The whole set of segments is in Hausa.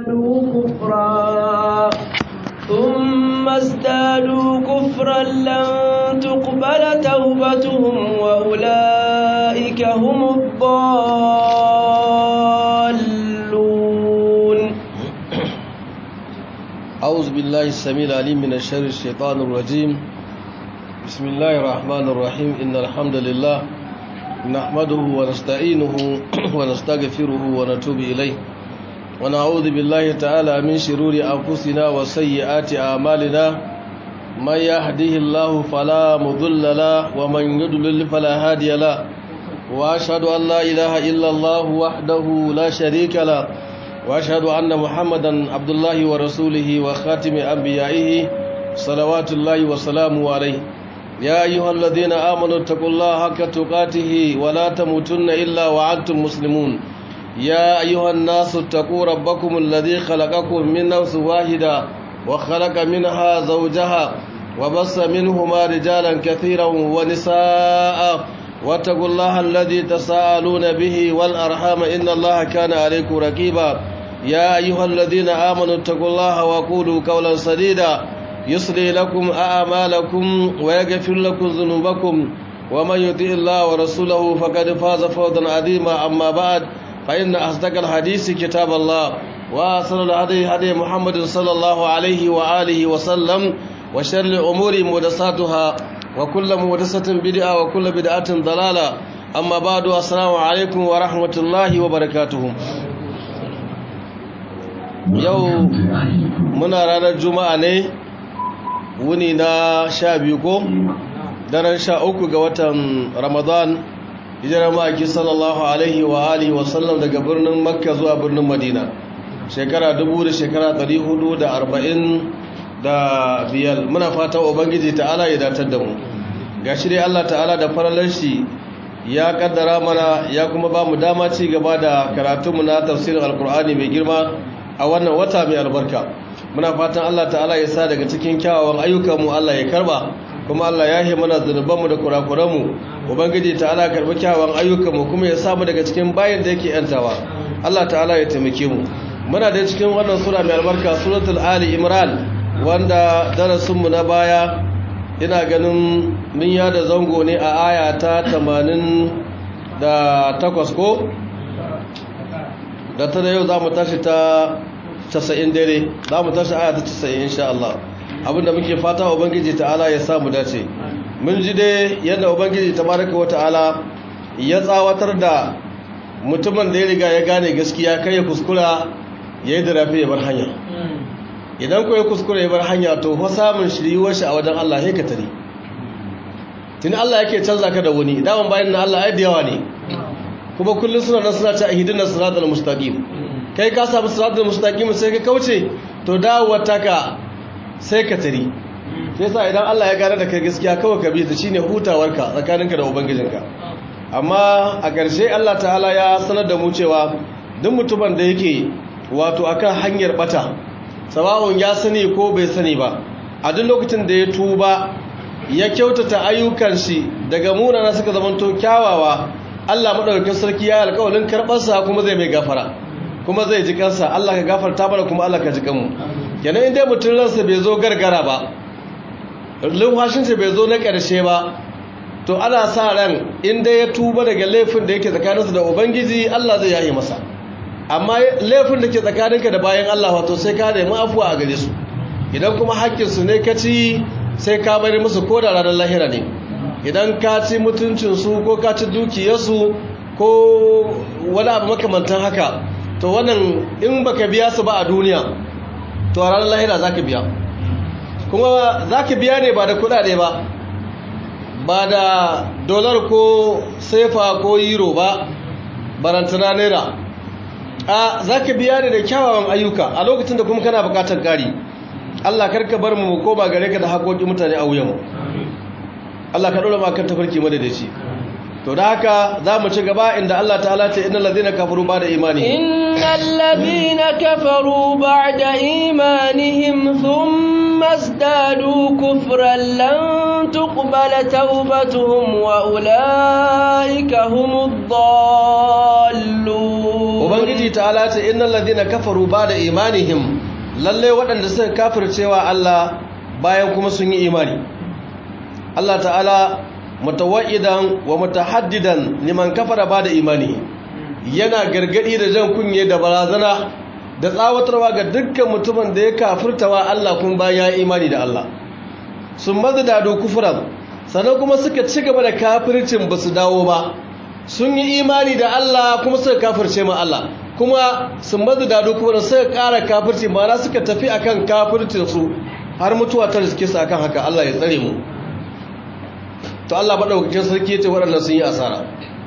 كفرا ثم ازدادوا كفرا لن تقبل توبتهم وأولئك هم الضالون أعوذ بالله السميع العليم من الشر الشيطان الرجيم بسم الله الرحمن الرحيم إن الحمد لله نحمده ونستعينه ونستغفره ونتوب إليه ونعوذ بالله تعالى من شرور أنفسنا وسيئات أعمالنا من يهده الله فلا مضل له ومن يضلل فلا هادي له وأشهد أن لا إله إلا الله وحده لا شريك له وأشهد أن محمدا عبد الله ورسوله وخاتم أنبيائه صلوات الله وسلامه عليه يا أيها الذين آمنوا اتقوا الله حق تقاته ولا تموتن إلا وأنتم مسلمون يا أيها الناس اتقوا ربكم الذي خلقكم من نفس واحدة وخلق منها زوجها وبص منهما رجالا كثيرا ونساء واتقوا الله الذي تساءلون به والأرحام إن الله كان عليكم رقيبا يا أيها الذين آمنوا اتقوا الله وقولوا قولا سديدا يصلي لكم أعمالكم ويغفر لكم ذنوبكم ومن يطع الله ورسوله فقد فاز فوزا عظيما أما بعد فإن أصدق الحديث كتاب الله وأحسن الهدي هدي محمد صلى الله عليه وآله وسلم وشر الأمور محدثاتها وكل محدثة بدعة وكل بدعة ضلالة أما بعد السلام عليكم ورحمة الله وبركاته yau muna ranar juma'a ne wuni na sha biyu ko daren sha uku ga watan ramadan hijirar ma'aiki sallallahu alaihi wa alihi wasallam daga birnin makka zuwa birnin madina shekara dubu da shekara ɗari hudu da arba'in da biyar muna fata ubangiji ta'ala ya datar da mu ga shi dai allah ta'ala da faralar shi ya kaddara mana ya kuma ba mu dama ci gaba da karatunmu na tafsirin alkur'ani mai girma a wannan wata mai albarka muna fatan Allah ta'ala ya sa daga cikin kyawawan ayyukanmu Allah ya karba kuma Allah ya yi mana zunubanmu da kurakuranmu ubangiji ta'ala karbi kyawawan ayyukanmu kuma ya samu daga cikin bayan da yake yantawa Allah ta'ala ya taimake mu muna da cikin wannan sura mai albarka suratul ali imran wanda darasinmu na baya ina ganin mun yada zango ne a aya ta 88 ko da ta da yau za mu tashi ta 90 dare za mu tashi aya ta 90 insha Allah abinda muke fata ubangiji ta'ala ya samu dace mun ji dai yadda ubangiji tabaraka wa ta'ala ya tsawatar da mutumin da ya riga ya gane gaskiya kai ya kuskura ya yi darafi ya bar hanya idan ko ya kuskura ya bar hanya to fa samun shiriwar shi a wajen Allah ya ka tare tun Allah yake canza ka da wani daman bayan na Allah ai da yawa ne kuma kullum suna nan suna ce a hidinar siratul mustaqim kai ka samu siratul mustaqim sai ka kauce to dawowar taka sai ka tari sai sa idan Allah ya gane da kai gaskiya kawai ka bi ta shine hutawarka tsakaninka da ubangijinka amma a ƙarshe Allah ta'ala ya sanar da mu cewa duk mutumin da yake wato akan hanyar bata sawa'un ya sani ko bai sani ba a duk lokacin da ya tuba ya kyautata ayyukan shi daga munana suka zamanto kyawawa Allah madaukakin sarki ya alƙawarin karɓarsa kuma zai mai gafara kuma zai ji kansa Allah ka gafarta mana kuma Allah ka ji kanmu kenan inda mutum ransa bai zo gargara ba lumfashin sa bai zo na ƙarshe ba to ana sa ran inda ya tuba daga laifin da yake tsakaninsa da ubangiji Allah zai yaye masa amma laifin da ke tsakaninka da bayan Allah wato sai ka nemi afuwa a gare su idan kuma haƙƙinsu ne ka ci sai ka bari musu ko da ranar lahira ne idan ka ci mutuncinsu ko ka ci dukiyarsu ko wani abu makamantan haka to wannan in baka biya su ba a duniya to a ranar lahira za ka biya kuma za ka biya ne ba da kudade ba ba da dolar ko sefa ko euro ba barantana naira a za ka biya ne da kyawawan ayyuka a lokacin da kuma kana bukatar gari allah karka bar mu koma gare ka da haƙoƙi mutane a wuyanmu Allah ka dora ma kan tafarki madadaci to da haka za mu ci gaba inda Allah ta'ala ce innal ladhina kafaru ba'da imanihim innal ladhina kafaru ba'da imanihim thumma izdadu kufran lan tuqbala tawbatuhum wa ulaika humud dallun ubangiji ta'ala ce innal ladina kafaru ba'da imanihim lalle waɗanda suka kafircewa Allah bayan kuma sun yi imani Allah ta'ala mutawaidan wa mutahaddidan liman kafara ba'da imani yana gargadi da jan kunye da barazana da tsawatarwa ga dukkan mutumin da ya kafirtawa Allah kun bayan ya imani da Allah sun mazdadu kufran sannan kuma suka ci gaba da kafircin basu dawo ba sun yi imani da Allah kuma suka kafirce ma Allah kuma sun mazu dadu kuma suka ƙara kafirci mana suka tafi akan kafircinsu har mutuwa ta riske su akan haka Allah ya tsare mu to Allah maɗaukakin sarki ce waɗannan sun yi asara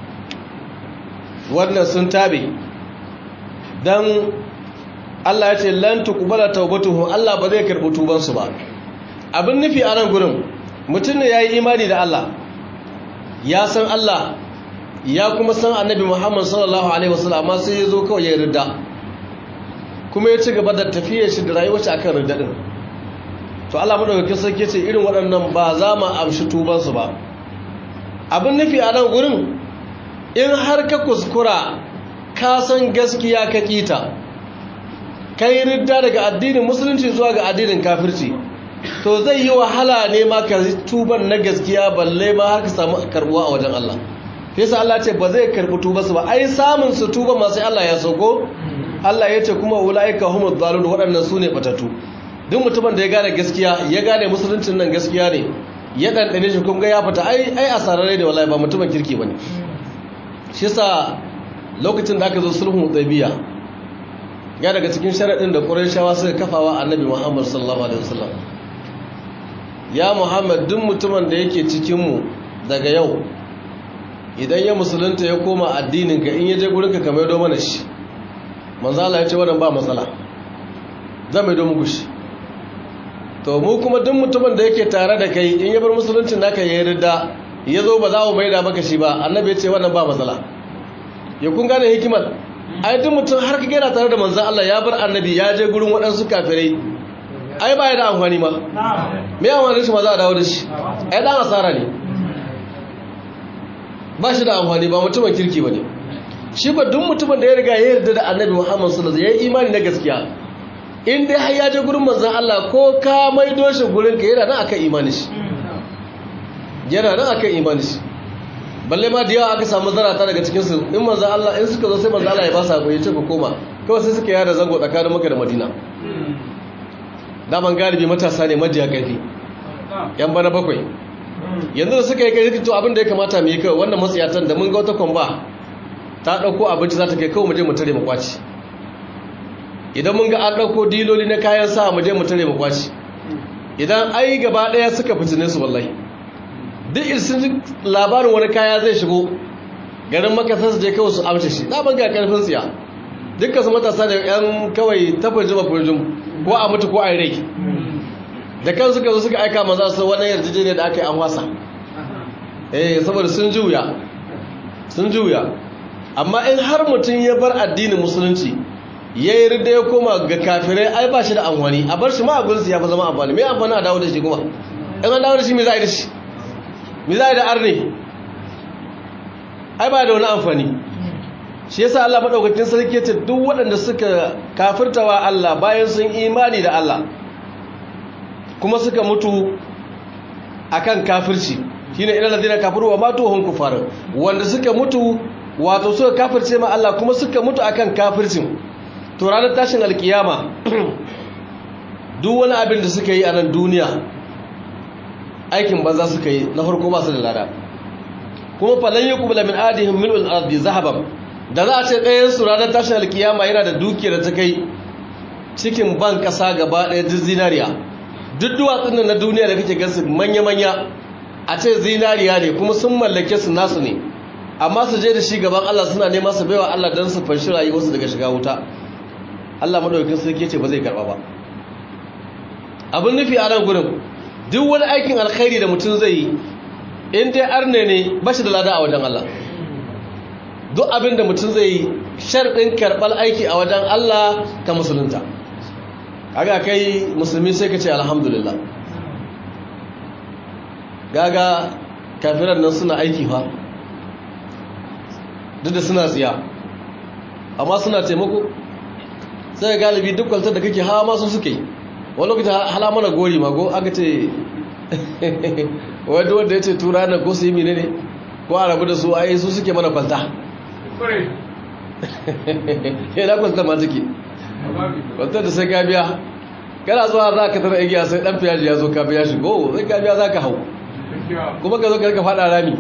wannan sun tabe don Allah ya ce lan tuqbala tawbatuhum Allah ba zai karɓi tubansu ba abin nufi a nan gurin mutum ne yayi imani da Allah ya san Allah ya kuma san annabi Muhammad sallallahu alaihi wasallam amma sai ya zo kawai ya ridda kuma ya ci gaba da tafiyar shi da rayuwar shi akan ridda din to Allah madaukakin sarki ce irin waɗannan ba za mu amshi tuban su ba abin nufi a nan gurin in har ka kuskura ka san gaskiya ka kita kai ridda daga addinin musulunci zuwa ga addinin kafirci to zai yi wahala ne ma ka tuban na gaskiya balle ma har ka samu karbuwa a wajen Allah yasa Allah ce ba zai karbi tuba su ba ai samun su tuba ma sai Allah ya sauko Allah ya ce kuma ulaika humuz zalun waɗannan su ne batatu duk mutumin da ya gane gaskiya ya gane musuluncin nan gaskiya ne ya dandane shi kuma ya fita ai ai asararre da wallahi ba mutumin kirki bane shi yasa lokacin da aka zo sulhun hudaybiya ya daga cikin sharadin da qurayshawa suka kafawa annabi Muhammad sallallahu alaihi wasallam ya Muhammad duk mutumin da yake cikin mu daga yau idan ya musulunta ya koma addinin ka in yaje gurinka ka maido mana shi manzo Allah ya ce wannan ba matsala zan maido muku shi to mu kuma duk mutumin da yake tare da kai in ya bar musuluncin naka ya yarda ya zo ba za mu maida maka shi ba annabi ya ce wannan ba matsala ya kun gane hikimar ai duk mutum har ka gina tare da manzo Allah ya bar annabi ya je gurin waɗansu kafirai ai ba ya da amfani ma me amfani shi ma za a dawo da shi ai dan asara ne ba shi da amfani ba mutumin kirki ba ne shi ba duk mutumin da ya riga ya yarda da annabi muhammad sallallahu ya yi imani na gaskiya in dai har ya je gurin manzan Allah ko ka maido shi gurin ka yana nan akan imani shi yana nan akan imani shi balle ma da yawa aka samu zarata daga cikin su in manzan Allah in suka zo sai manzan Allah ya ba su hakuri ce ku koma kawai sai suka yada zango tsakanin Makka da Madina daman galibi matasa ne majiya karfi yan bana bakwai yanzu da suka yi kai to abin da ya kamata mu yi kawai wannan matsayatan da mun ga wata kwamba ta ɗauko abinci za ta kai kawai mu je mu tare mu kwaci idan mun ga an ɗauko diloli na kayan sa mu je mu tare mu kwaci idan ai gaba ɗaya suka fitine su wallahi duk irsin labarin wani kaya zai shigo garin makasar su je kawai su amshe shi na ban ga karfin tsiya dukkan su matasa da yan kawai tafajin mafurjin ko a mutu ko a yi rai da kan suka zo suka aika maza su wannan yarjejeniya da aka yi an wasa eh saboda sun juya sun juya amma in har mutum ya bar addinin musulunci ya yi rida ya koma ga kafirai ai ba shi da amfani a bar shi ma abinsu ya fi zama amfani mai amfani a dawo da shi kuma in an dawo da shi mai za a yi da shi mai za a yi da arne ai ba da wani amfani shi yasa Allah maɗaukakin sarki ce duk waɗanda suka kafirtawa Allah bayan sun imani da Allah kuma suka mutu akan kafirci shine ilal ladina kafaru wa matu hum kufar wanda suka mutu wato suka kafirce ma Allah kuma suka mutu akan kafircin to ranar tashin alkiyama duk wani abin da suka yi a nan duniya aikin banza suka yi na farko ba su da lada kuma falan yuqbala min adihim mil'ul ardi zahaban da za a ce ɗayan su ranar tashin alkiyama yana da dukiyar da ta kai cikin ban ƙasa gaba ɗaya duk zinariya duk duwatsun nan na duniya da kake gansu manya-manya a ce zinariya ne kuma sun mallake su nasu ne amma su je da shi gaban Allah suna nema su baiwa Allah don su fanshi rayuwarsu daga shiga wuta Allah madaukakin sarki ce ba zai karba ba abin nufi a nan gurin duk wani aikin alkhairi da mutum zai yi in dai arne ne ba shi da lada a wajen Allah duk abin da mutum zai yi sharɗin karɓar aiki a wajen Allah ta musulunta kaga kai musulmi sai ka ce alhamdulillah gaga kafiran nan suna aiki fa duk da suna tsiya amma suna taimako sai galibi duk kwaltar da kake hawa masu suke yi wani lokaci hala mana gori mago aka ce wadda wadda ya ce tura na ko su yi mine ne ko a rabu da su ai su suke mana kwalta yana kwalta ma take kwaltar da sai ka biya kana zuwa za ka tara igiya sai dan fiyaji ya zo ka biya shi go sai ka biya za ka hau kuma ka zo ka rika fada rami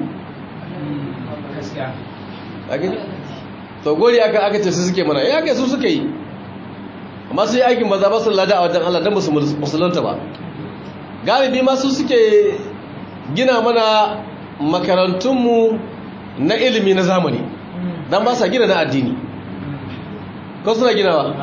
to gori aka aka ce su suke mana ya kai su suke yi amma su yi aikin maza ba su lada a wajen Allah don musu musulunta ba galibi ma su suke gina mana makarantunmu na ilimi na zamani don ba sa gina na addini ko suna ginawa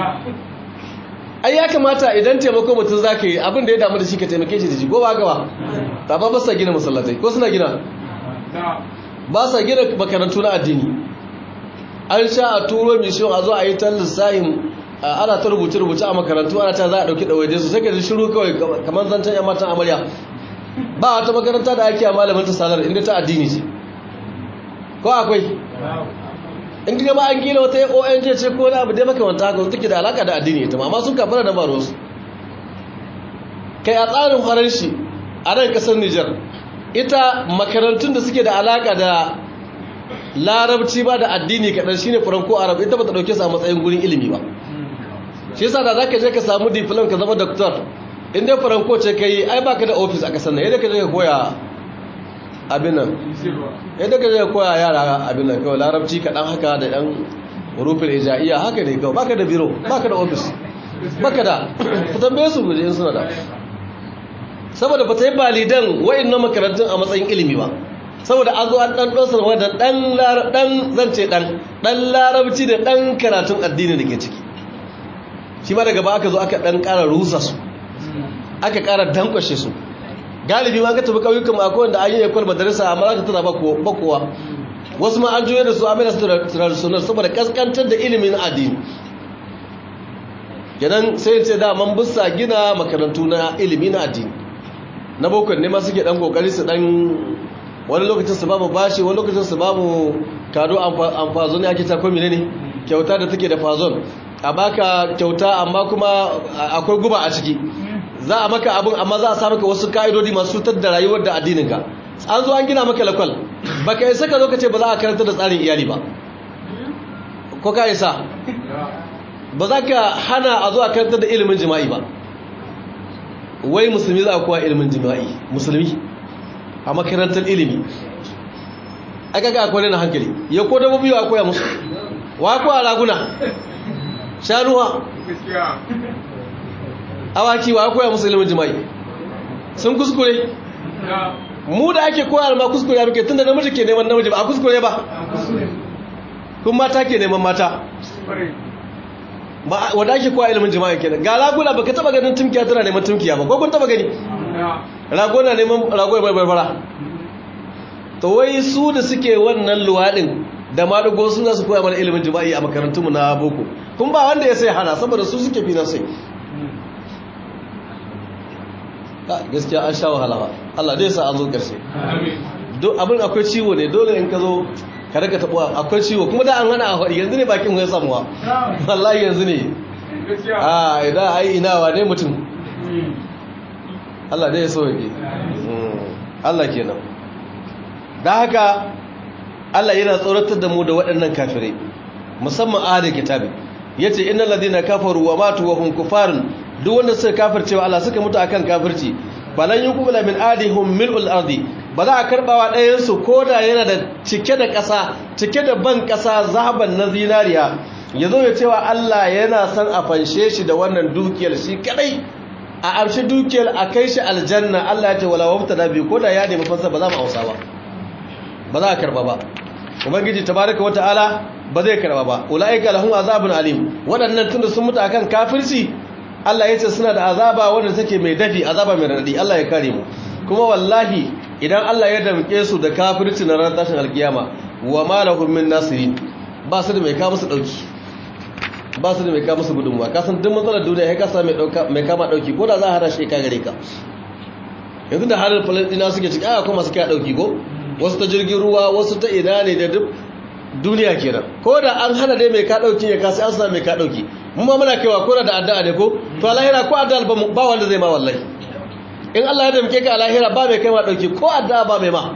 ai ya kamata idan taimako mutum za ka yi abin da ya damu da shi ka taimake shi da shi ko ba gaba ta ba sa gina masallatai ko suna gina ba sa gina makarantu na addini an sha a turo mission a zo a yi ta lissahin ana ta rubuce-rubuce a makarantu ana ta za a ɗauki ɗawaide su sai ka ji shiru kawai kamar zancen yan matan amarya ba wata makaranta da ake a malamin ta salar inda ta addini ce ko akwai in gaba an gina wata ong ce ko na abu dai makamanta haka take da alaka da addini ita amma sun kafara da baro su kai a tsarin farar shi a nan kasar nijar ita makarantun da suke da alaka da larabci ba da addini kaɗan shine faranko arab ita ba ta ɗauke su a matsayin gurin ilimi ba shi yasa da zaka je ka samu diplom ka zama doctor in dai faranko ce kai ai baka da office a kasar nan yadda ka je ka koya abin nan yadda ka je ka koya yara abin nan kawai larabci kaɗan haka da ɗan rufin ijaiya haka ne kawai baka da biro baka da office baka da ku tambaye su guje in suna da saboda ba ta yi balidan wa'annan makarantun a matsayin ilimi ba saboda an zo an ɗan ɗosar wadda ɗan zance ɗan ɗan larabci da ɗan karatun addini da ke ciki shi ma daga ba aka zo aka ɗan ƙara rusa su aka ƙara dankwashe su galibi ma ka tafi ƙauyukan mako wanda an yi yakwar madarisa amma za ka tana bakowa wasu ma an juya da su amina su traditional saboda ƙasƙantar da ilimin addini yanan sai ce da man bisa gina makarantu na ilimi na addini na bokon ne ma suke ɗan ƙoƙari su ɗan wani lokacin su babu bashi wani lokacin su babu kado amfazo ne ake ta komi ne kyauta da take da fazon a baka kyauta amma kuma akwai guba a ciki za a maka abin amma za a sa maka wasu ka'idodi masu cutar da rayuwar da addininka an zo an gina maka lakwal baka isa ka zo ka ce ba za a karanta da tsarin iyali ba ko ka isa ba za ka hana a zo a karanta da ilimin jima'i ba wai musulmi za a kowa ilimin jima'i musulmi a makarantar ilimi aka ga akwai na hankali ya ko da mabiyo akwai musu wa ko a raguna shanuwa awaki wa koya musu ilimin jima'i sun kuskure mu da ake koya ma kuskure ya muke tunda namiji ke neman namiji ba a kuskure ba kun mata ke neman mata ba wanda ake koya ilimin jima'i kenan ga raguna baka taba ganin tumkiya tana neman tumkiya ba ko kun taba gani ragona neman ragona barbara to wai su da suke wannan luwadin da madugo su za su koya mana ilimin jima'i a makarantunmu na boko kun ba wanda ya sai hana saboda su suke finan sai gaskiya an sha wahala ba Allah dai sa an zo karshe abin akwai ciwo ne dole in ka zo ka raka taɓa akwai ciwo kuma da an hana a faɗi yanzu ne bakin ya samuwa wallahi yanzu ne a idan ai ina wa ne mutum Allah dai ya so yake Allah kenan da haka Allah yana tsoratar da mu da waɗannan kafirai musamman ahli kitabi yace innal ladina kafaru wa matu wa hum kufarun duk wanda suka kafircewa Allah suka mutu akan kafirci balan yuqbala min adihum mil'ul ardi ba za a karbawa ɗayan su koda yana da cike da ƙasa cike da ban ƙasa zahaban na zinariya yazo ya cewa Allah yana son a fanshe shi da wannan dukiyar shi kadai a amshi dukiyar a kai shi aljanna Allah ya ce wala wafta da bi koda ya nemi fansa ba za mu ausa ba ba za a karba ba ubangiji tabaraka wataala ba zai karba ba ulaika lahum azabun alim waɗannan tunda sun mutu akan kafirci Allah ya ce suna da azaba wanda take mai dafi azaba mai radadi Allah ya kare mu kuma wallahi idan Allah ya damke su da kafirci na ran tashin alkiyama wa ma lahum min nasirin ba su da mai ka musu dauki ba su da mai ka musu gudunmuwa ka san duk matsalar duniya ya kasa mai dauka mai kama dauki ko da za a hada shi ka gare ka yanzu da halin falastina suke ciki aya kuma suke dauki ko wasu ta jirgin ruwa wasu ta ina ne da duk duniya kenan ko da an hana dai mai ka dauki ya kasi an sa mai ka dauki mun ma muna kaiwa ko da addu'a ne ko to alahira ko addu'a ba wanda zai ma wallahi in Allah ya damke ka alahira ba mai kai ma dauki ko addu'a ba mai ma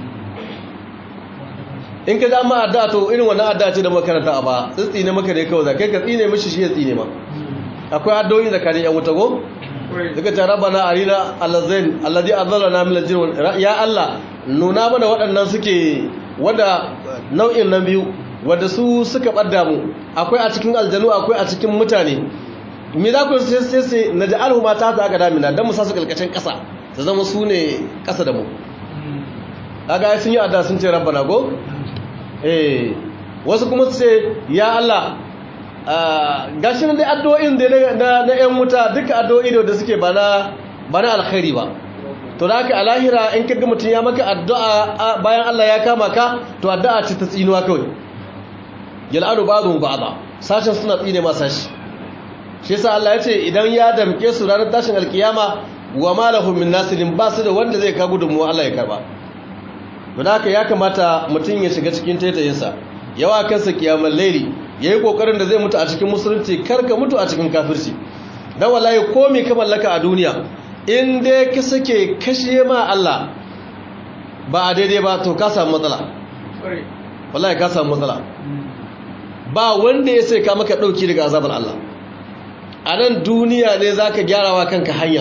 in ka ma addu'a to irin wannan addu'a ce da makaranta a ba tsitsi ne maka ne kawai za kai ka tsine mishi shi ya tsine ma akwai addu'o'i da kare yan wuta go daga ta rabbana arina allazain alladhi adallana min aljin ya Allah nuna mana waɗannan suke wanda nau'in nan biyu wanda su suka ɓadda mu akwai a cikin aljanu akwai a cikin mutane me za ku sai sai sai na ja'alhu ma ta aka damina dan mu sa su kalkacin ƙasa su zama su ne ƙasa da mu kaga sun yi adda sun ce rabbana go eh wasu kuma su ce ya Allah gashi nan dai addu'o'in da na na ƴan wuta duka addu'o'i da suke ba na ba na alkhairi ba to da haka a lahira in kaga mutum ya maka addu'a bayan Allah ya kama ka to addu'a ce ta tsinuwa kawai yal'anu ba'dhum ba'dha sashin suna tsine ma sashi shi yasa Allah ya ce idan ya damke su ranar tashin alkiyama wa ma lahum min nasirin ba su da wanda zai ka gudunmu Allah ya karba to da haka ya kamata mutum ya shiga cikin taitayinsa yawa kansa kiyamar laili yayi kokarin da zai mutu a cikin musulunci kar ka mutu a cikin kafirci dan wallahi komai ka mallaka a duniya in dai ka sake kashe ma Allah ba a daidai ba to ka samu matsala wallahi ka samu matsala ba wanda ya sai ka maka dauki daga azabar Allah a nan duniya ne zaka gyarawa kanka hanya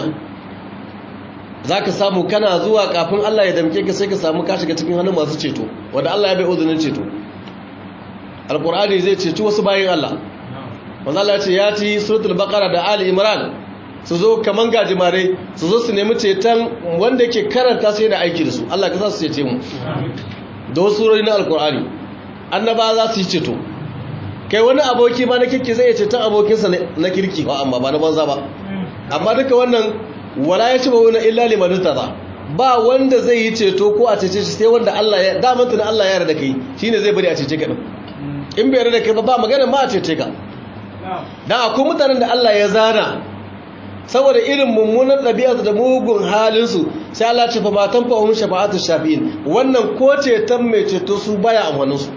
zaka samu kana zuwa kafin Allah ya damke ka sai ka samu ka shiga cikin hannun masu ceto wanda Allah ya bai uzunin ceto alqur'ani zai ceci wasu bayin Allah wanda Allah ya ce ya ci suratul baqara da ali imran su zo kaman gajimare su zo su nemi ceton wanda yake karanta sai da aiki da su Allah ka sa su cece mu da wasu surori na alkur'ani annaba za su yi ceto kai wani aboki ma na kirki zai ceton abokinsa na kirki ba amma ba na banza ba amma duka wannan wala ya ci ba wani illa liman tada ba wanda zai yi ceto ko a cece shi sai wanda Allah ya daman tuna Allah ya yarda kai shine zai bari a cece ka din in bai yarda kai ba ba magana ma a cece ka dan akwai mutanen da Allah ya zana saboda irin mummunan ɗabi'arsu da mugun halinsu sai Allah ce fa matan fa'ahun shafa'atu shafi'in wannan ko ceton mai ceto su baya amfaninsu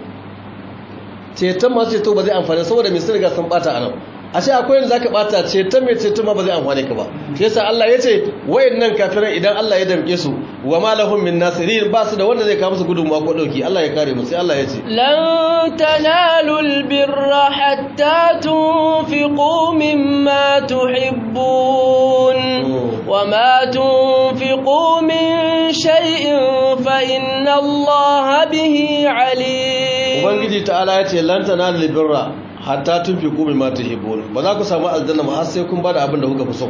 ceton masu ceto ba zai amfani saboda mai sun riga sun bata anan a ce akwai yadda za ka bata ceton mai ceto ma ba zai amfani ka ba shi yasa Allah ya ce wayannan kafiran idan Allah ya damke su wa ma lahum min nasirin ba su da wanda zai kawo musu gudunmawa ko dauki Allah ya kare mu sai Allah ya ce lan tanalul birra hatta tunfiqu mimma tuhibbun wa ma tunfiqu min shay'in fa inna Allah bihi alim ubangiji ta'ala ya ce lan tanalul birra hatta tunfiqu mimma tuhibbun ba za ku samu aljanna ba har sai kun bada abin da kuka fi so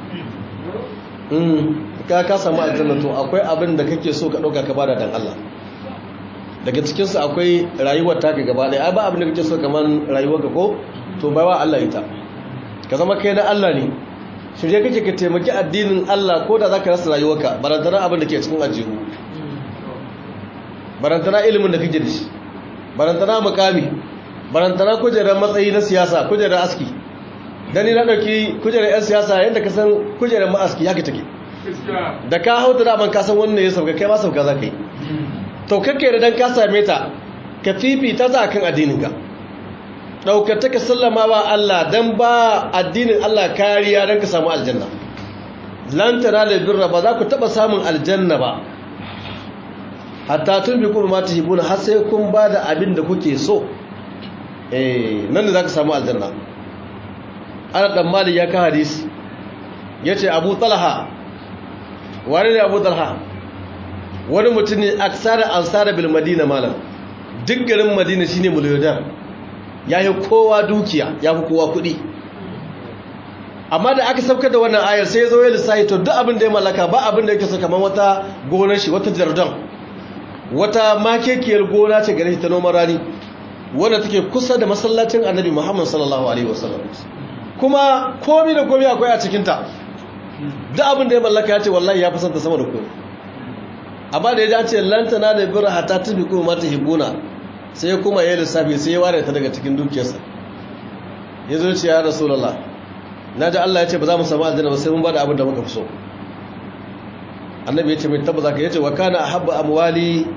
ka ka samu aljanna to akwai abin da kake so ka dauka ka bada dan Allah daga cikin su akwai rayuwar taka gaba ɗaya ai ba abin da kake so kaman rayuwar ka ko to bai wa Allah ita ka zama kai na Allah ne shirye kake ka taimaki addinin Allah ko da zaka rasa rayuwarka barantana abin da ke cikin ajihu barantana ilimin da kake da shi barantana mukami barantana kujerar matsayi na siyasa kujerar aski dani na ɗauki kujerar 'yan siyasa yadda ka san kujerar ma'aski ya ka take da ka hau da daman kasan wannan ya sauka kai ma sauka za ka yi to kakka da dan ka same ta ka fifita za kan addininka ɗaukata ka sallama wa Allah don ba addinin Allah kariya don ka samu aljanna lantana da birra ba za ku taɓa samun aljanna ba hatta tun bi kuma mata hibuna har sai kun ba da abin da kuke so eh nan da za ka samu aljanna ana ɗan mali ya ka hadisi ya ce abu talha wani ne abu talha wani mutum ne aksara ansara bil madina malam duk garin madina shine miliyodar ya yi kowa dukiya ya fi kowa kuɗi amma da aka sauka da wannan ayar sai ya zo ya lissahi to duk abin da ya mallaka ba abin da yake so kamar wata gonar shi wata jardon wata makekiyar gona ce gare shi ta noman rani wanda take kusa da masallacin annabi muhammad sallallahu alaihi wasallam kuma komi da komi akwai a cikinta duk abin da ya mallaka ya ce wallahi ya fi santa sama da komi amma da ya ji ce lantana da bira hata tubi kuma mata hibuna sai kuma ya lissafi sai ya ware ta daga cikin dukiyarsa ya zo ce ya rasulallah na ji allah ya ce ba za mu samu aljanna ba sai mun ba da abin da muka fi so annabi ya ce mai tabbaza ka ya ce wa kana habba amwali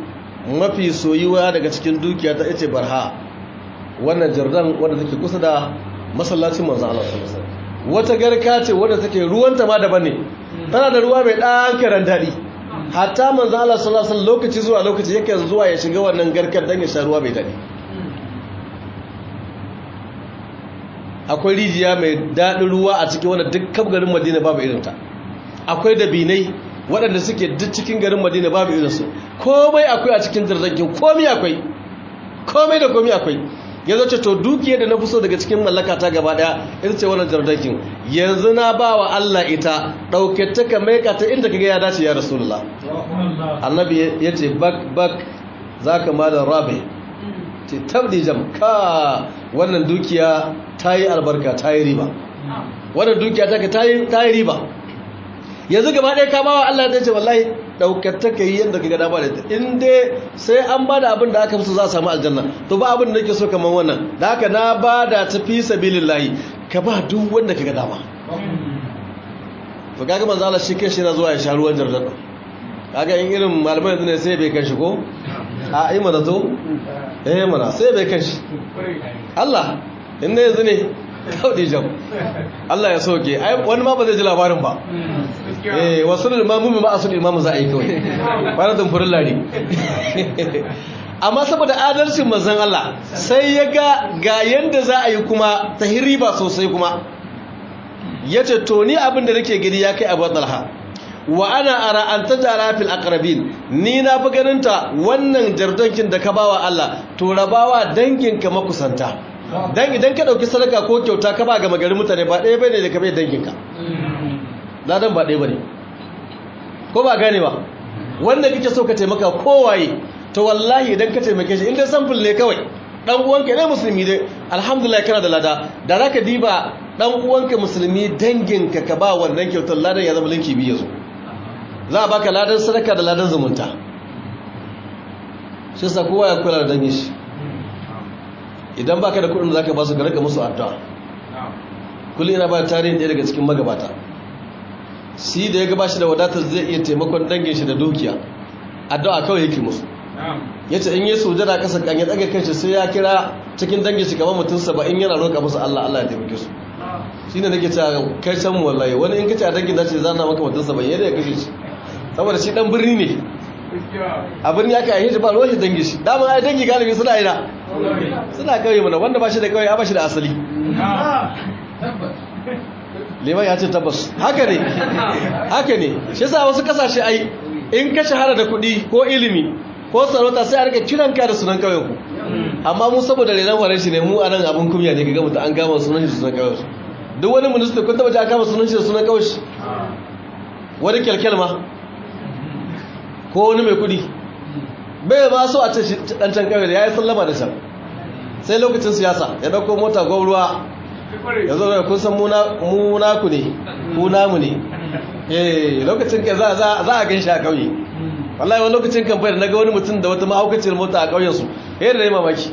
mafi soyuwa daga cikin dukiya ta ita barha wannan jardan wadda take kusa da masallacin manzon Allah sallallahu alaihi wasallam wata garka ce wadda take ruwanta ma daban ne tana da ruwa mai dan karan dadi hatta manzon Allah sallallahu alaihi wasallam lokaci zuwa lokaci yake zuwa ya shiga wannan garkar dan ya sha ruwa mai dadi akwai rijiya mai daɗin ruwa a cikin wanda duk garin madina babu irinta akwai dabinai waɗanda suke duk cikin garin madina babu irinsu komai akwai a cikin jirgin komai akwai komai da komai akwai ya zace to dukiyar da na fi so daga cikin mallaka ta gaba ɗaya ita ce wannan jirgin yanzu na ba wa allah ita ɗauke ta ka maika ta inda ka ga ya dace ya rasulullah annabi ya ce bak bak za ka malar rabe ce tabdi jam ka wannan dukiya ta yi albarka ta yi riba wannan dukiya ta ta yi riba yanzu gaba ɗaya ka bawa Allah ta ce wallahi ɗaukar ta ka yi yadda ka gada ba da ita in dai sai an ba da abin da aka fi za a samu aljanna to ba abin da nake so kamar wannan da haka na ba da ta fi sabilillahi ka ba duk wanda ka gada ba to kaga manzo Allah shi kanshi yana zuwa ya sha ruwan jardan kaga in irin malamai yanzu ne sai bai kan shi ko a yi mana to eh mana sai bai kan shi Allah inda yanzu ne kaudi jam Allah ya soke wani ma ba zai ji labarin ba eh wasu limamu ma asul imamu za a yi kawai bana dumfurin lari amma saboda adalcin manzon Allah sai ya ga ga yanda za a yi kuma ta riba sosai kuma yace to ni abin da nake gani ya kai Abu Talha wa ana ara an tajara fil aqrabin ni na fi ganinta wannan jardankin da ka bawa Allah to rabawa danginka makusanta dan idan ka dauki sadaka ko kyauta ka ba ga magarin mutane ba ɗaya bane da ka bai danginka ladan ba ɗaya bane ko ba gane ba wanda kike so ka taimaka kowaye to wallahi idan ka taimake shi inda sample ne kawai dan uwanka ne musulmi dai alhamdulillah kana da lada da zaka diba dan uwanka musulmi danginka ka ba wannan kyautar ladan ya zama linki biyu yazo za a baka ladan sadaka da ladan zumunta shi sa kowa ya kula da dangin shi idan baka da kudin da zaka ba su ga rika musu addu'a kullu ina ba tarihin ɗaya daga cikin magabata shi da ya gaba shi da wadatar zai iya taimakon dangin shi da dukiya addu'a kawai yake musu yace in yi sujada kasa kan ya tsaga kanshi sai ya kira cikin dangin shi kamar mutum 70 yana roƙa musu Allah Allah ya taimake su shine nake cewa kai san mu wallahi wani in kace a dangin zace zana maka mutum 70 yadda ya kashe shi saboda shi dan birni ne a birni aka yi shi ba ruwan shi dangi shi dama ai dangi galibi suna ina suna kauye mana wanda ba shi da kauye ba shi da asali liman ya ce tabbas haka ne haka ne shi yasa wasu kasashe ai in ka shahara da kuɗi ko ilimi ko sarauta sai a rika kiran ka da sunan kauyen ku amma mu saboda renan faran shi ne mu anan abun kumya ne kaga mutum an gama sunan shi sunan kauyen duk wani minista kun taba ji an kama sunan shi da sunan kauyen shi wani kyalkyal ma ko wani mai kudi bai ba so a ce dan can kawai da ya yi sallama da can sai lokacin siyasa ya dauko mota gwamruwa ya zo da kun san muna ku ne ku namu ne eh lokacin ka za a gan shi a kauye wallahi wani lokacin kan da naga wani mutum da wata mahaukacin mota a kauyensu ya da mamaki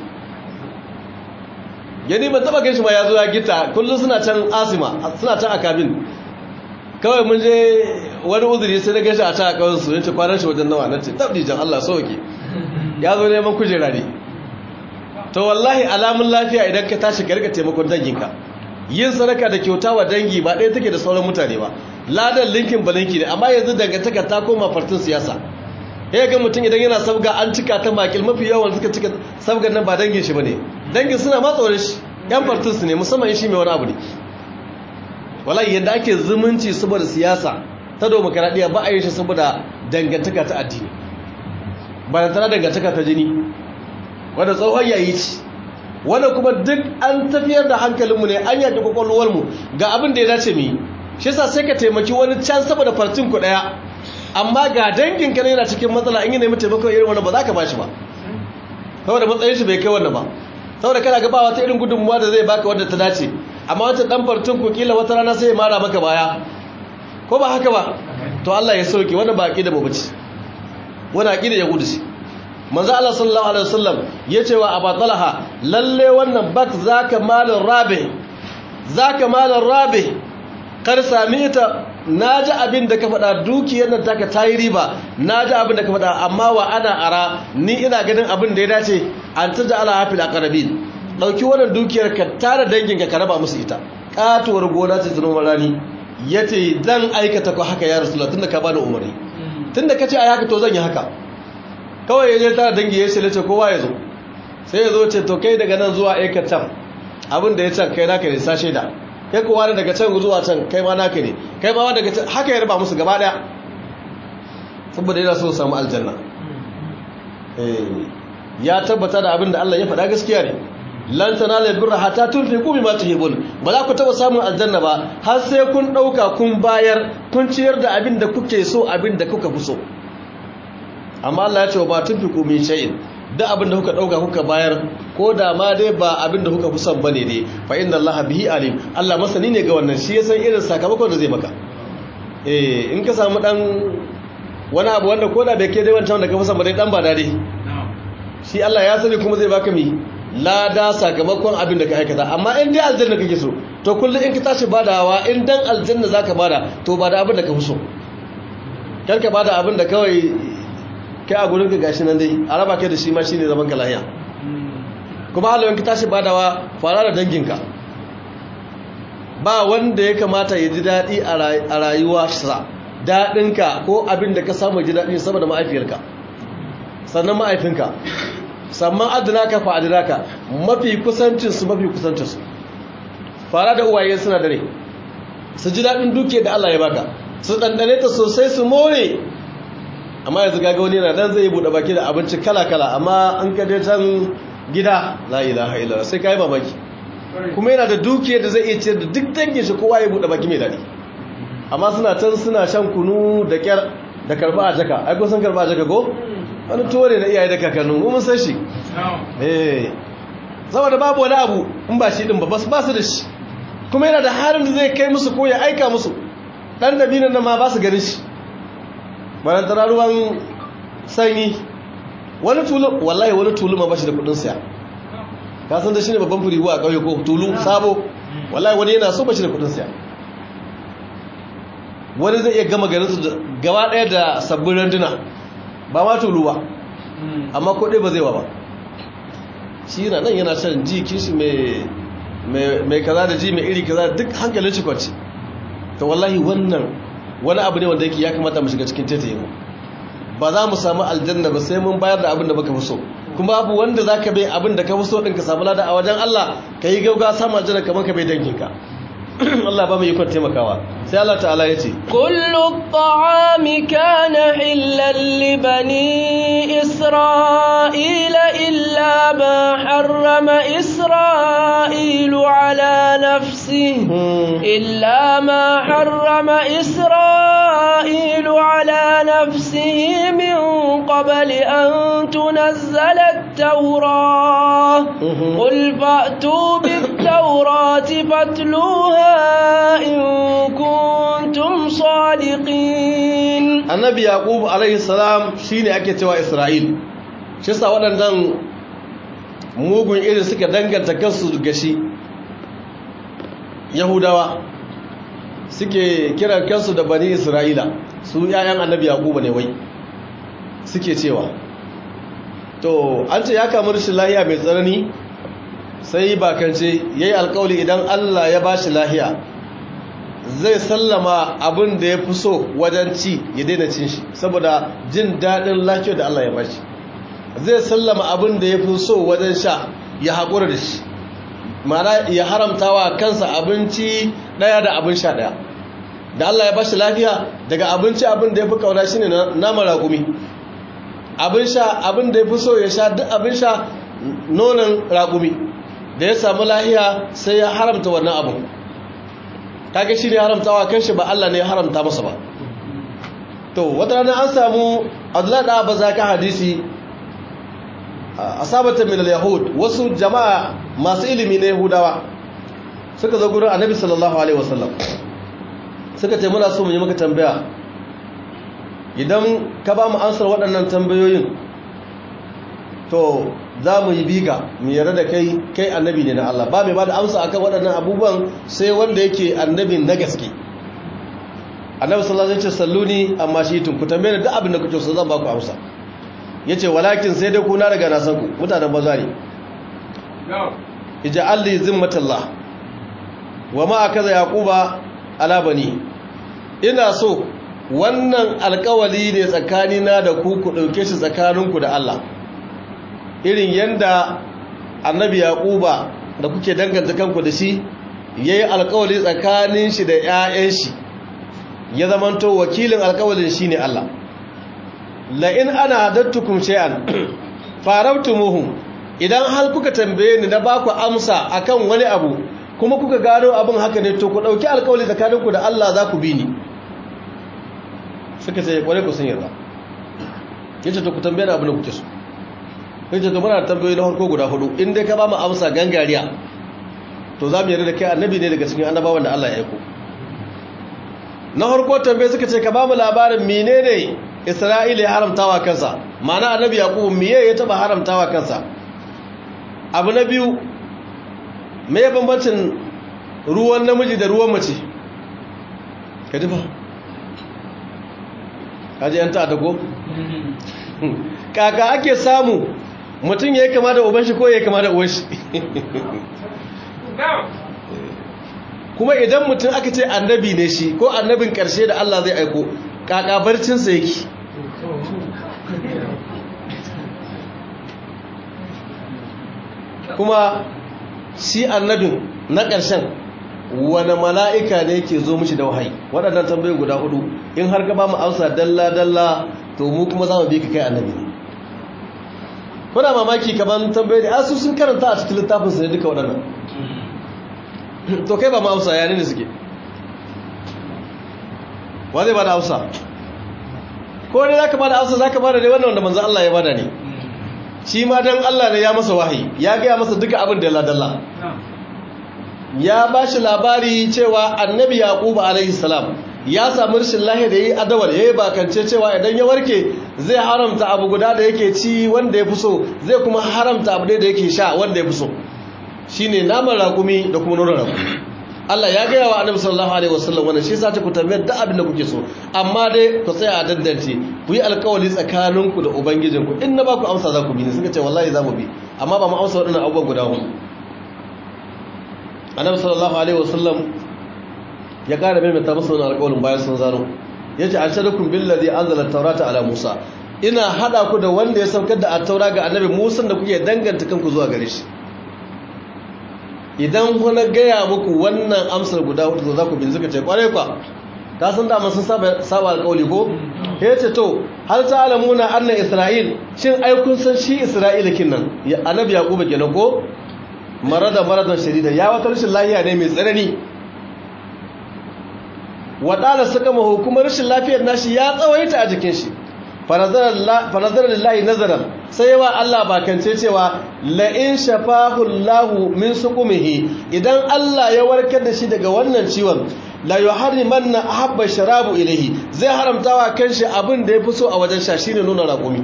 gani ban taba gan shi ma ya zo ya gita kullum suna can asima suna can a kabin kawai mun je wani uzuri sai na gashi a ta kawai su yace kwanan shi wajen nawa nace tabdi jan Allah sauke ya zo neman kujera ne to wallahi alamun lafiya idan ka tashi ka rika taimakon danginka yin sadaka da kyauta wa dangi ba ɗaya take da sauran mutane ba ladan linkin ba linki ne amma yanzu dangantaka ta koma fartin siyasa ya ga mutum idan yana sabga an cika ta makil mafi yawan suka cika sabgan nan ba dangin shi bane dangin suna ma tsoron shi yan fartin su ne musamman shi mai wani abu ne wallahi yadda ake zumunci saboda siyasa ta demokaradiyya ba a yi shi saboda dangantaka ta addini ba da tana dangantaka ta jini wanda tsohon yayi ci wanda kuma duk an tafiyar da hankalinmu ne an yaki kwakwalwarmu ga abin da ya dace mu yi shi yasa sai ka taimaki wani can saboda farcin ku daya amma ga dangin ka yana cikin matsala in yi nemi taimakon irin wani ba za ka ba shi ba saboda matsayin shi bai kai wannan ba saboda kana ga ba wata irin gudunmuwa da zai baka wanda ta dace amma wata dan farcin ku kila wata rana sai ya mara maka baya ko ba haka ba to Allah ya sauke wannan ba aqida mu bace wannan aqida ya gudu shi manzo Allah sallallahu alaihi wasallam yace wa Abu Talha lalle wannan bak zaka malin rabi zaka malin rabi kar sami ita na ji abin da ka faɗa dukiyar nan taka ta yi riba na ji abin da ka faɗa amma wa ana ara ni ina ganin abin da ya dace an ta ala hafi da ƙarabin ɗauki wannan dukiyar ka tara danginka ka raba musu ita ƙatuwar gona ce ta noman rani ya ce zan aikata ko haka ya rasu tun da ka bani umarni tun da ka ce a haka to zan yi haka kawai ya je tara dangi ya ce ce kowa ya zo sai ya zo ce to kai daga nan zuwa aikatan abin da ya can kai naka ne sa shaida kai kowa ne daga can zuwa can kai ma naka ne kai ma daga can haka ya raba musu gaba daya saboda yana so samu aljanna ya tabbata da abin da Allah ya faɗa gaskiya ne lan tanalu birra hatta tunfiqu mimma tuhibun ba za ku taba samun aljanna ba har sai kun dauka kun bayar kun ciyar da abin da kuke so abin da kuka fi so amma Allah ya ce ba tunfiqu min shay'in duk abin da kuka dauka kuka bayar ko da ma dai ba abin da kuka fi son bane dai fa inna Allah bihi alim Allah masani ne ga wannan shi ya san irin sakamakon da zai maka eh in ka samu dan wani abu wanda ko da bai ke dai wancan da ka fi son ba dai dan ba dade shi Allah ya sani kuma zai baka mi lada sakamakon abin da ka aikata amma in dai aljanna kake so to kullum in ka tashi badawa in dan aljanna zaka bada to bada abin da ka fi so kar ka bada abin da kawai kai a gurin ka gashi nan dai a raba kai da shi ma shine zaman ka lahiya kuma halin ka tashi badawa fara da danginka ba wanda ya kamata ya ji daɗi a rayuwa sa daɗinka ko abin da ka samu ji daɗi saboda ma'aifiyarka sannan ma'aifinka sannan adinaka fa adinaka mafi kusancinsu mafi kusancinsu fara da uwaye suna dare su ji daɗin duke da Allah ya baka su ɗanɗane ta sosai su more amma yanzu gaga wani yana dan zai buɗe baki da abinci kala-kala amma an ka dai can gida la ilaha illallah sai kai mamaki kuma yana da duke da zai iya ciyar da duk dangin shi kowa ya buɗe baki mai daɗi amma suna can suna shan kunu da kyar da karba a jaka ai ko san karba a jaka ko wani tore na iyaye da kakannin mun san shi eh saboda babu wani abu in ba shi din ba ba su da shi kuma yana da halin da zai kai musu ko ya aika musu dan dabinan nan ma ba su ganin shi bayan tara ruwan sanyi wani tulu wallahi wani tulu ma ba shi da kudin siya ka san da shi ne babban firihu a ƙauye ko tulu sabo wallahi wani yana so ba shi da kudin siya wani zai iya gama garin su gaba ɗaya da sabbin randuna ba ma tulu ba amma ko ba zai wa ba shi yana nan yana shan ji kishi mai kaza da ji mai iri kaza duk hankalin shi kwanci ta wallahi wannan wani abu ne wanda yake ya kamata mu shiga cikin tetaye mu ba za mu samu aljanna ba sai mun bayar da abin da baka fi so kuma babu wanda za ka bai abin da ka fi so ɗin ka samu lada a wajen Allah ka yi gauga samu aljanna kamar ka bai danginka Allah ba mu yi kwan taimakawa sai Allah ta'ala ya ce kullu ta'ami kana hillan li bani isra'ila illa ma harrama isra'ilu ala nafsi illa ma harrama isra'ilu ala nafsihi min qabli an tunazzala at-taurah qul fa'tu bit-taurati fatluha in kuntum sadiqin annabi yaqub alaihi salam shine ake cewa isra'il shi sa waɗannan mugun irin suka danganta kansu gashi yahudawa suke kiran kansu da bani isra'ila su yayan annabi yaqub ne wai suke cewa to an ce ya kamar shi lahiya mai tsanani sai bakance ya yi alkawali idan Allah ya ba shi lahiya zai sallama abin da ya fi so wajen ci ya daina cin shi saboda jin daɗin lafiyar da Allah ya ba shi zai sallama abin da ya fi so wajen sha ya haƙura da shi mana ya haramta wa kansa abinci ɗaya da abin sha ɗaya da Allah ya ba shi lafiya daga abinci abin da ya fi ƙauna shi ne nama raƙumi abin sha abin da ya fi so ya sha duk abin sha nonon raƙumi da ya samu lahiya sai ya haramta wannan abu kage shi ne haramtawa kanshi ba Allah ne ya haramta masa ba to wata rana an samu Abdullah da Abba zaka hadisi asabatan min al-yahud wasu jama'a masu ilimi na Yahudawa suka zo gurin Annabi sallallahu alaihi wasallam suka ce muna so mu yi maka tambaya idan ka ba mu ansar waɗannan tambayoyin to za mu yi biga mu yarda da kai kai annabi ne na Allah ba mai ba da amsa akan waɗannan abubuwan sai wanda yake annabin na gaske annabi sallallahu alaihi wasallam ya ce salluni amma shi tun ku tambaye ni duk abin da kuke so zan ba ku amsa yace walakin sai dai ku na daga na san ku mutanen banza ne ija'al li zimmatallah wa ma akaza yaquba ala bani ina so wannan alkawali ne tsakanina da ku ku dauke shi tsakaninku da Allah irin yanda annabi yaquba da kuke danganta kanku da shi yayi alkawali tsakanin shi da ƴaƴan shi ya zamanto wakilin alkawalin shine Allah la in ana hadattukum shay'an farabtumuhu idan har kuka tambaye ni na ba ku amsa akan wani abu kuma kuka gano abin haka ne to ku dauki alkawali tsakaninku da Allah za ku bi ni suka ce kware ku sun yarda yace to ku tambaye ni abin da kuke so yace to muna tambayoyi na farko guda hudu in dai ka ba mu amsa gangariya to za mu yarda da kai annabi ne daga cikin annabawan da Allah ya aiko na farko tambaye suka ce ka ba mu labarin menene Isra'ila ya haramtawa kansa ma'ana annabi Yaqub miye ya taba haramtawa kansa abu na biyu me bambancin ruwan namiji da ruwan mace ka ji ba kaji yan ta ko kaka ake samu mutum ya yi kama da uban shi ko ya yi kama da uwan shi kuma idan mutum aka ce annabi ne shi ko annabin karshe da Allah zai aiko kaka barcinsa yake kuma shi annabin na ƙarshen wani mala'ika ne ke zo mishi da wahayi waɗannan tambayi guda hudu in har ka ba mu amsa dalla-dalla to mu kuma za mu bi ka kai annabi ne kuna mamaki kaman tambayi da asu sun karanta a cikin littafin su ne duka waɗannan to kai ba mu amsa ya ne suke wa zai ba da amsa ko ne za ka ba da amsa za ka ba da ne wannan wanda manzan Allah ya bada ne shi ma don Allah ne ya masa wahayi ya gaya masa duka abin da ya dalla ya ba shi labari cewa annabi yaquba alaihi salam ya samu rashin lahi da yi adawal yayi bakance cewa idan ya warke zai haramta abu guda da yake ci wanda ya fi so zai kuma haramta abu da yake sha wanda ya fi so shine naman rakumi da kuma nonon rakumi Allah ya gaya wa annabi sallallahu alaihi wasallam wannan shi yasa ku tambayar da abin da kuke so amma dai ku tsaya a daddance ku yi alkawari tsakaninku da ubangijinku in na ba ku amsa za ku bi ne suka ce wallahi za mu bi amma ba mu amsa waɗannan abubuwan guda hudu annabi sallallahu alaihi wasallam ya ƙara maimaita masa wani alƙawarin bayan sun zano ya ce an shaɗakun billazi an zala taurata ala musa ina haɗa ku da wanda ya saukar da attaura ga annabi musan da kuke danganta kanku zuwa gare shi idan kuna gaya muku wannan amsar guda hudu za ku bin suka ce kwarai kwa ka san da sun saba alƙawali ko ya ce to har ta alamuna annan isra'il shin ai kun san shi isra'ila kinnan annabi yaquba kenan ko marada maradan shadida ya wata rashin lafiya ne mai tsanani waɗanda suka mahu kuma rashin lafiyar nashi ya tsawaita a jikin shi fanazar lillahi nazarar sai yawa Allah bakance cewa la'in shafahu Allahu min suqumihi idan Allah ya warkar da shi daga wannan ciwon la yuharrimanna ahabba sharabu ilayhi zai haramtawa kanshi abin da yafi so a wajen sha shine nuna raƙumi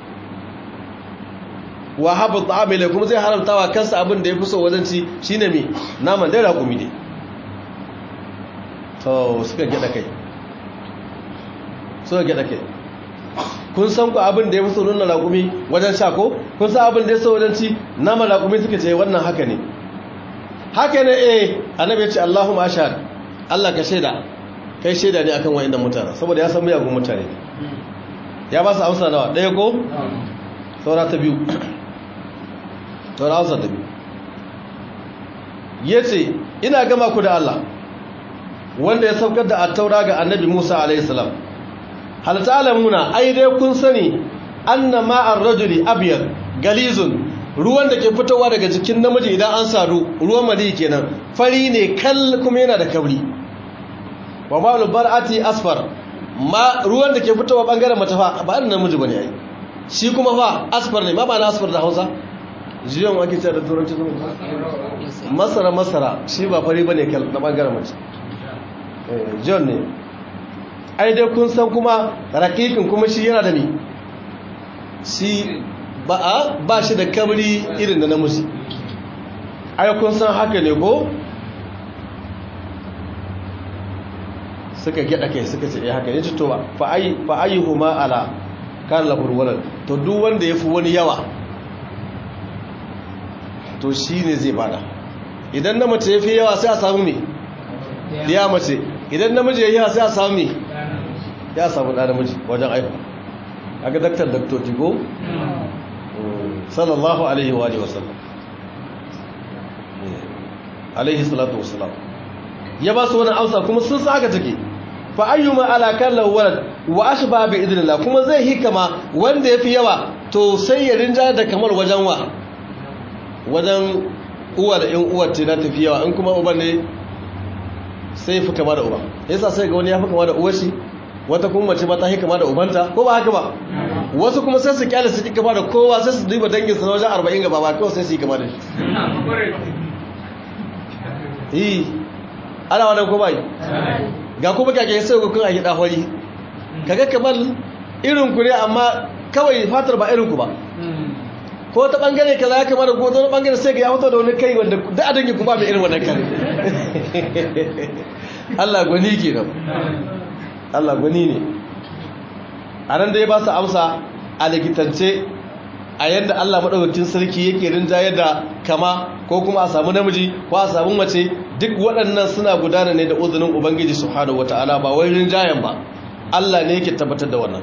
wa habu ta'amila kuma zai haramtawa kansa abin da yafi so wajen ci shine me naman dai raƙumi ne to suka gida kai suka gida kai kun san ku abin da ya fi so nuna raƙumi wajen sha ko kun san abin da ya so wajen ci naman raƙumi suka ce wannan haka ne haka ne eh annabi ya ce Allahumma ashhad Allah ka shaida kai shaida ne akan wayannan mutane saboda ya san miyagun mutane ya ba su amsa nawa ɗaya ko saura ta biyu saura amsa ta biyu yace ina gama ku da Allah wanda ya saukar da attaura ga annabi Musa alaihi salam hal ta'lamuna ai dai kun sani anna ma'ar rajuli abyad galizun ruwan da ke fitowa daga jikin namiji idan an saru ruwan mali kenan fari ne kal kuma yana da kabri wa ma'ul bar'ati asfar ma ruwan da ke fitowa bangaren mace fa ba annan namiji bane ai shi kuma fa asfar ne ma ba na asfar da Hausa jiyan wake ce da turanci masara masara shi ba fari bane kal na bangaren mace john ne ai dai kun san kuma rakikin kuma shi yana da ni shi ba ba shi da kamri irin da namiji ai kun san haka ne ko suka gyada kai suka ce eh haka yace to fa ayi fa ayyuhuma ala kan lahul walad to duk wanda yafi wani yawa to shine zai bada idan na mace yafi yawa sai a samu me ya mace idan namiji yayi yawa sai a samu me ya samu da namiji wajen aiko aga daktar daktor tigo sallallahu alaihi wa alihi wasallam alaihi salatu wasallam ya ba su wani amsa kuma sun sa haka take fa ayyuma ala kallahu walad wa ashba bi idnillah kuma zai hikama wanda yafi yawa to sai ya rinja da kamar wajen wa wajen uwa da in uwar ce na tafi yawa in kuma uban ne sai fi kama da uba yasa sai ga wani ya fi kama da uwar shi wata kuma mace ba ta yi kama da ubanta ko ba haka ba wasu kuma sai su kyale su ki kama da kowa sai su duba dangin sa wajen 40 gaba ba kawai sai su yi kama da shi yi ana wannan ko bai ga kuma kake sai ku kun a gida hori kaga kamar irin ku ne amma kawai fatar ba irin ku ba ko ta bangare kaza ya kamar ko ta bangare sai ga ya fito da wani kai wanda duk a dangin ku ba mai irin wannan kare Allah gwani kenan Allah gwani ne a nan da ya ba su amsa a likitance a yadda Allah maɗaukacin sarki yake rinjaye da kama ko kuma a samu namiji ko a samu mace duk waɗannan suna gudana ne da uzunin Ubangiji subhanahu wata'ala ba wai rinjayen ba Allah ne yake tabbatar da wannan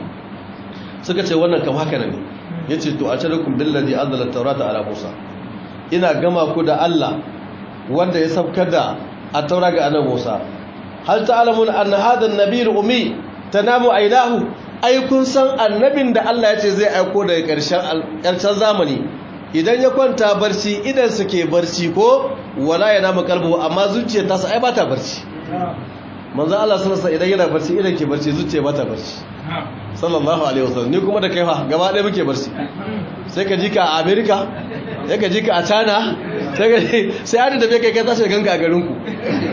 suka ce wannan kam haka ne yace to a sharakum billazi anzala at-taurata ala Musa ina gama ku da Allah wanda ya saukar da at-taura ga annabi Musa hal ta'lamun anna hadha an-nabiy al-ummi tanamu aynahu ai kun san annabin da Allah ya ce zai aiko daga ƙarshen ƙarshen zamani idan ya kwanta barci idan suke barci ko wala ya nama kalbu amma zuciya ta sa ai bata barci manzo Allah sallallahu alaihi idan yana barci idan ke barci zuciya bata barci sallallahu alaihi wasallam ni kuma da kai fa gaba ɗaya muke barci sai ka ji ka a America sai ka ji ka a China sai ka sai hadi da bai kai ka tashi ganka a garin ku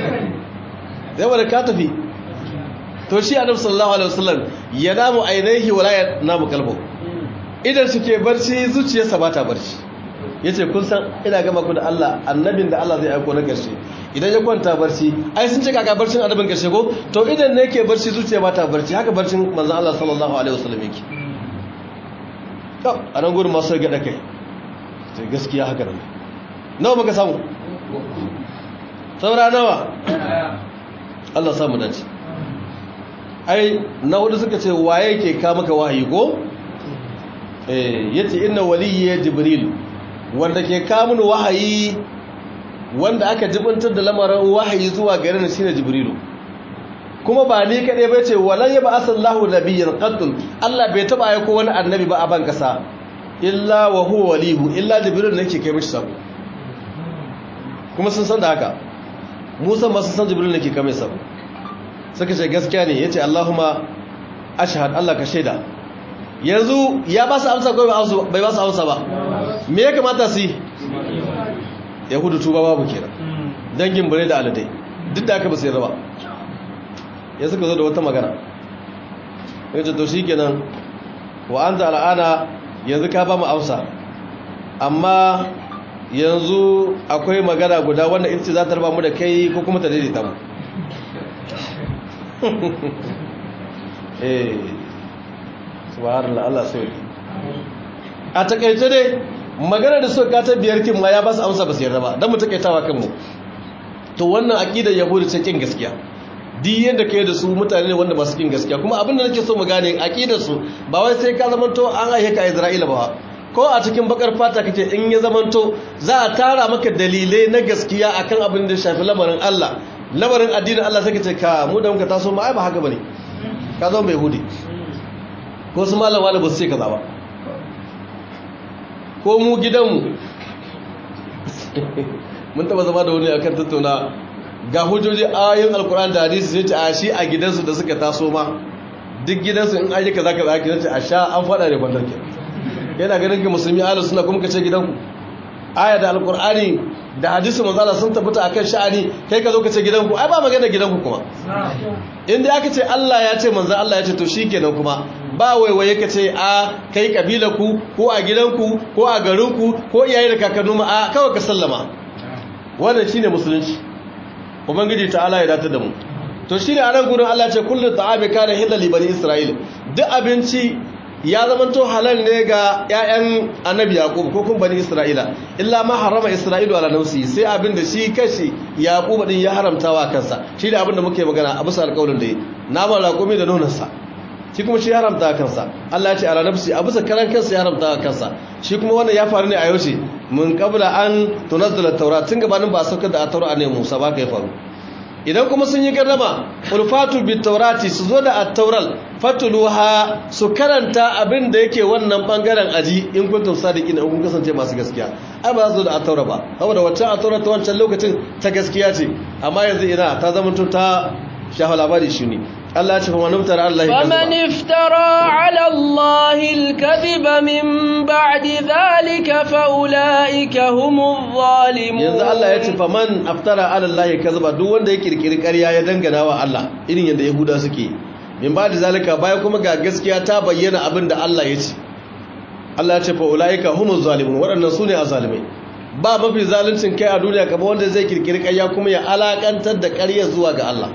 sai wanda ka tafi to shi annabi sallallahu alaihi wasallam ya namu ainihi wala ya namu kalbo idan suke barci zuciyarsa ba ta barci yace kun san ina gama ku da Allah annabin da Allah zai aiko na karshe idan ya kwanta barci ai sun ce kaka barcin annabin karshe ko to idan ne yake barci zuciya ba ta barci haka barcin manzon Allah sallallahu alaihi wasallam yake to a nan gurin masu gada kai sai gaskiya haka nan nawa muka samu saura nawa Allah samu dace ai na hudu suka ce waye ke ka maka wahayi ko eh yace inna waliyyi jibril wanda ke ka mun wahayi wanda aka jibintar da lamarin wahayi zuwa gare ni shine jibrilu kuma ba ni kade ba ce walan yaba asallahu nabiyyan qattun Allah bai taba aiko wani annabi ba a ban kasa illa wa huwa walihu illa jibril nake kai mishi sabo kuma sun san da haka musa ma sun san jibril nake kai mishi sabo suka ce gaskiya ne ya ce Allahumma ashahad Allah ka shaida yanzu ya ba su amsa ko bai ba su amsa ba me ya kamata su yi yahudu tuba babu kenan dangin bare da aladai duk da aka ba su yi raba ya suka zo da wata magana ya ce to shi kenan wa an al'ana yanzu ka ba mu amsa amma yanzu akwai magana guda wanda ita ce za ta raba mu da kai ko kuma ta daidaita mu eh subhanallah Allah sai a takaice dai magana da suka ta biyar kin ma ya ba su amsa ba su yarda ba dan mu takaitawa kanmu to wannan aqidar yahudi ce kin gaskiya di yanda kai da su mutane ne wanda ba su kin gaskiya kuma abin da nake so mu gane aqidar su ba wai sai ka zamanto an aihe ka Isra'ila ba ko a cikin bakar fata kake in ya zamanto za a tara maka dalilai na gaskiya akan abin da shafi lamarin Allah lamarin addinin Allah sai ka ce ka mu da muka taso ma ai ba haka bane ka zo mai hudi ko su malam wala ba su ce kaza ba ko mu gidanmu mun taba zama da wani akan tattauna ga hujjoji ayoyin alkur'ani da hadisi sai ce a shi a gidansu da suka taso ma duk gidansu in aje kaza kaza ki ce a sha an fada da kwantar ke yana ganin ka musulmi ahlus sunna kuma ka ce gidanku aya da alkur'ani da hadisi manzala sun tabbata akan sha'ani kai ka zo ka ce gidanku ai ba magana gidanku kuma inda aka ce Allah ya ce manzo Allah ya ce to shikenan kuma ba waiwaye ka ce a kai kabilarku ko a gidanku ko a garinku ko iyaye da kakannu ma a kawai ka sallama wannan shine musulunci ubangiji ta'ala ya datar da mu to shine a nan gudun Allah ce kullu ta'ami kana hilal li bani isra'il duk abinci ya zama to halal ne ga ƴaƴan annabi yaqub ko kuma bani isra'ila illa ma harama isra'ilu ala nafsi sai abin da shi kashi yaqub din ya haramta wa kansa shi da abin da muke magana a bisa alƙawarin da yi naman raƙumi da nonansa shi kuma shi haramta kansa Allah ya ce ala nafsi a bisa karan kansa ya haramta kansa shi kuma wannan ya faru ne a yaushe mun qabla an tunazzala taurat tun gabanin ba a saukar da taura ne Musa ba ka ya faru idan kuma sun yi gardama ulfatu bit taurati su zo da at-taural fatuluha su karanta abin da yake wannan bangaren aji in kuntum sadiqin in kun kasance masu gaskiya ai ba za su zo da at-taura ba saboda waccan at-taura ta wancan lokacin ta gaskiya ce amma yanzu ina ta zama ta shafa labari shi ne Allah ya ce fa man iftara Allah فمن افترى على الله الكذب من بعد ذلك فأولئك هم الظالمون yanzu Allah ya ce fa man aftara ala Allah kazaba duk wanda ya kirkiri ƙarya ya dangana wa Allah irin yadda Yahuda suke min ba da zalika baya kuma ga gaskiya ta bayyana abin da Allah ya ce Allah ya ce fa ulaika humuz zalimun waɗannan sune azalimai ba mafi zaluncin kai a duniya kamar wanda zai kirkiri ƙarya kuma ya alakantar da ƙarya zuwa ga Allah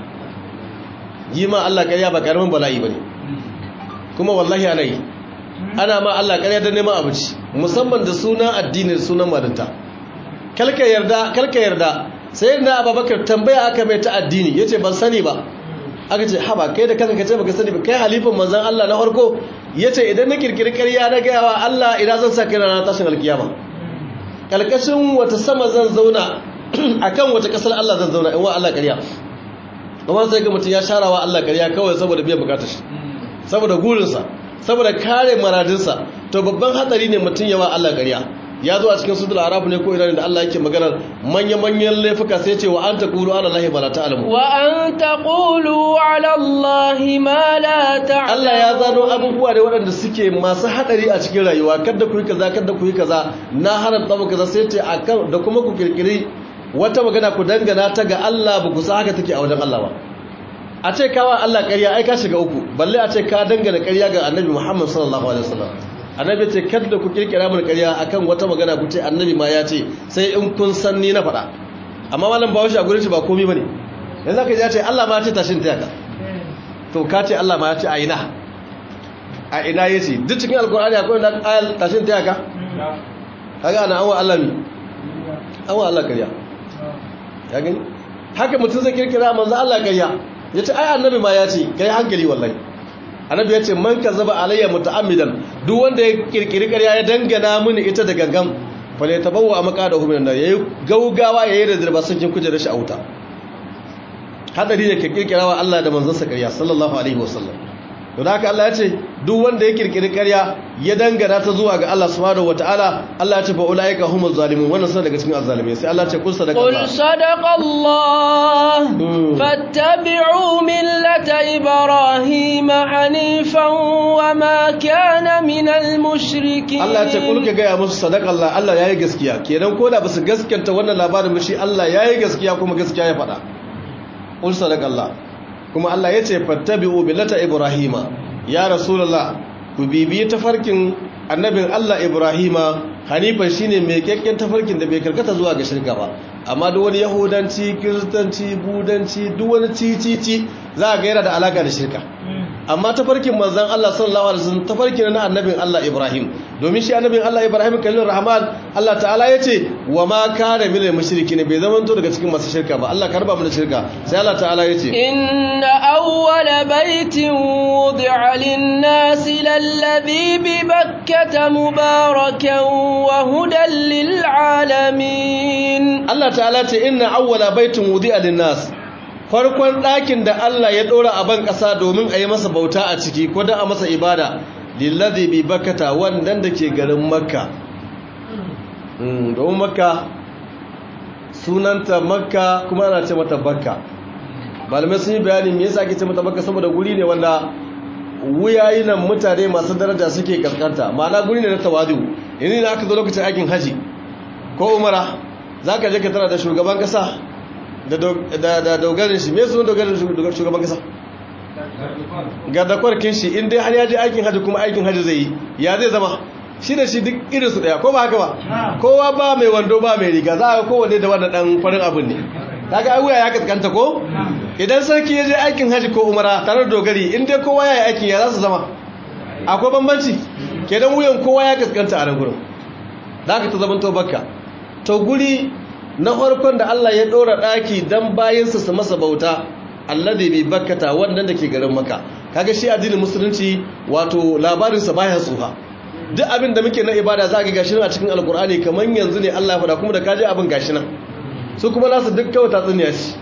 yi ma Allah ƙarya ba ƙaramin bala'i bane kuma wallahi ana yi ana ma Allah ƙarya da neman abinci musamman da sunan addini da sunan malinta kalka yarda kalka yarda sai na ababakar tambaya aka mai ta addini yace ban sani ba aka ce haba kai da kanka kace baka sani ba kai halifin manzon Allah na farko yace idan na kirkiri ƙarya na gaya wa Allah ina zan sa kai na tashin alkiyama kalkashin wata sama zan zauna akan wata kasar Allah zan zauna in wa Allah ƙarya kuma sai ga mutum ya sharawa Allah ƙarya kawai saboda biyan bukatar shi saboda gurinsa saboda kare maradinsa to babban hatsari ne mutum yawa Allah ƙarya ya zo a cikin sudul arab ne ko ina da Allah yake maganar manya-manyan laifuka sai ce wa an taqulu ala allahi ma la ta'lamu wa an taqulu ala allahi ma la ta'lamu Allah ya zano abubuwa da waɗanda suke masu hadari a cikin rayuwa kada ku yi kaza kada ku yi kaza na haramta mu kaza sai ce akan da kuma ku kirkiri wata magana ku dangana ta ga Allah ba ku san haka take a wajen Allah ba a ce kawa Allah ƙarya ai ka shiga uku balle a ce ka dangana ƙarya ga Annabi Muhammad sallallahu alaihi wasallam Annabi ce kada ku kirkira mun ƙarya akan wata magana ku ce Annabi ma ya ce sai in kun san ni na faɗa amma malam Bahaushe a gurin shi ba komai bane yanzu aka ji ya ce Allah ma ya ce tashin ta yaka to ka ce Allah ma ya ce a ina a ina yace duk cikin alkur'ani akwai da ayal tashin ta yaka kaga ana an wa Allah mi an wa Allah ƙarya ya gani haka mutum zai kirkira manzo Allah ƙarya yace ai annabi ma ya ce kai hankali wallahi annabi ya ce man kazaba alayya muta'ammidan duk wanda ya kirkiri ƙarya ya dangana mini ita da gangan fale tabawwa maqadahu minan nar yayi gaugawa yayi da zirba sakin kujerar shi a wuta hadari ne ka kirkira wa Allah da manzon sa ƙarya sallallahu alaihi wasallam don haka Allah ya ce duk wanda ya kirkiri ƙarya ya dangana ta zuwa ga Allah subhanahu wataala Allah ya ce fa ulaika humuz zalimun wannan suna daga cikin azzalimai sai Allah ya ce kul sadaqa قل صدق الله فاتبعوا ملة إبراهيم حنيفا وما كان من المشركين Allah ya ce kul ka gaya musu sadaqa Allah Allah yayi gaskiya kenan ko da basu gaskanta wannan labarin ba shi Allah yayi gaskiya kuma gaskiya ya faɗa kul sadaqa Allah kuma Allah ya ce fattabi'u billata ibrahima ya rasulullah ku bibiyi tafarkin annabin Allah ibrahima hanifan shine mai kyakkyan tafarkin da bai karkata zuwa ga shirka ba amma duk wani yahudanci kiristanci budanci duk wani cicici za ga yana da alaka da shirka amma tafarkin manzon Allah sallallahu alaihi wasallam tafarkin na annabin Allah Ibrahim domin shi annabin Allah Ibrahim kallon rahman Allah ta'ala yace wa ma kana minal mushrikin bai zaman to daga cikin masu shirka ba Allah karba mu da shirka sai Allah ta'ala yace inna awwala baitin wudi'a lin-nasi lalladhi bi bakkata mubarakan wa hudan lil-alamin Allah ta'ala ce inna awwala baitin wudi'a lin-nas farkon ɗakin da Allah ya ɗora a ban ƙasa domin a yi masa bauta a ciki ko don a masa ibada lillazi bi bakata wannan da ke garin makka domin makka sunanta makka kuma ana ce mata bakka malamai sun yi bayani me yasa ake ce mata bakka saboda guri ne wanda wuyayi nan mutane masu daraja suke kaskanta ma'ana guri ne na tawadu yanzu da aka zo lokacin aikin haji ko umara za ka je ka tara da shugaban ƙasa da dogarin shi me sunan dogarin shugaban kasa ga dakwarkin shi inda har ya je aikin hajji kuma aikin hajji zai yi ya zai zama shi da shi duk irinsu daya ko ba haka ba kowa ba mai wando ba mai riga za a kowane da wannan dan farin abin ne ta ga wuya ya kaskanta ko idan sarki ya je aikin haji ko umara tare da dogari in dai kowa ya yi aikin ya za su zama akwai bambanci kenan wuyan kowa ya kaskanta a nan gurin da aka ta zama to bakka to guri na farkon da Allah ya ɗora ɗaki don bayansa su masa bauta alladhi bi bakkata wannan da ke garin maka kaga shi addinin musulunci wato labarinsa baya tsufa duk abin da muke na ibada za ka gashi a cikin alkur'ani kamar yanzu ne Allah ya faɗa kuma da kaji abin gashi nan su kuma nasu duk kawai tatsuniya shi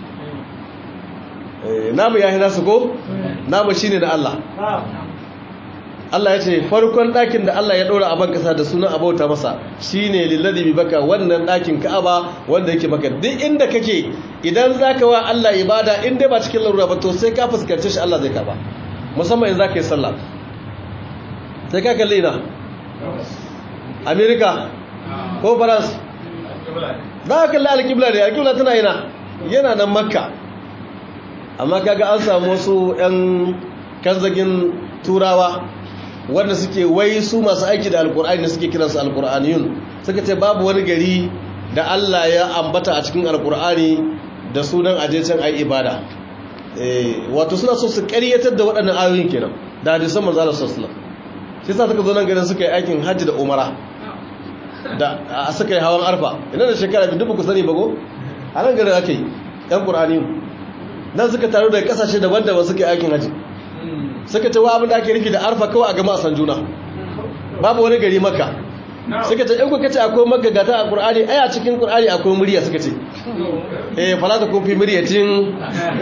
namu ya hina su ko namu shine na Allah Allah ya ce farkon ɗakin da Allah ya ɗora a ban ƙasa da sunan abauta masa shine lillazi bi baka wannan ɗakin Ka'aba wanda yake maka duk inda kake idan zaka wa Allah ibada in dai ba cikin larura ba to sai ka fuskance shi Allah zai karba musamman in zaka yi sallah sai ka kalli ina America ko France za ka kalli alƙibla ne alƙibla tana ina yana nan Makka amma kaga an samu wasu 'yan kanzagin turawa wanda suke wai su masu aiki da alkur'ani suke kiransu alkur'aniyun suka ce babu wani gari da Allah ya ambata a cikin alkur'ani da sunan ajecen ai ibada wato suna so su ƙaryatar da waɗannan ayoyin kenan da hadisan manzo Allah sallallahu alaihi wasallam shi yasa suka zo nan garin suka yi aikin hajji da umara da a suka yi hawan arfa ina da shekara bi dubu ku sani bago a nan garin aka yi ɗan ƙur'aniyun nan suka taru daga ƙasashe daban-daban suka yi aikin hajji suka ce wa abin da ake nufi da arfa kawai a gama a san juna babu wani gari maka suka ce in kuka ce akwai magagata a ƙur'ani ai a cikin ƙur'ani akwai murya suka ce eh fala ta kun fi muryacin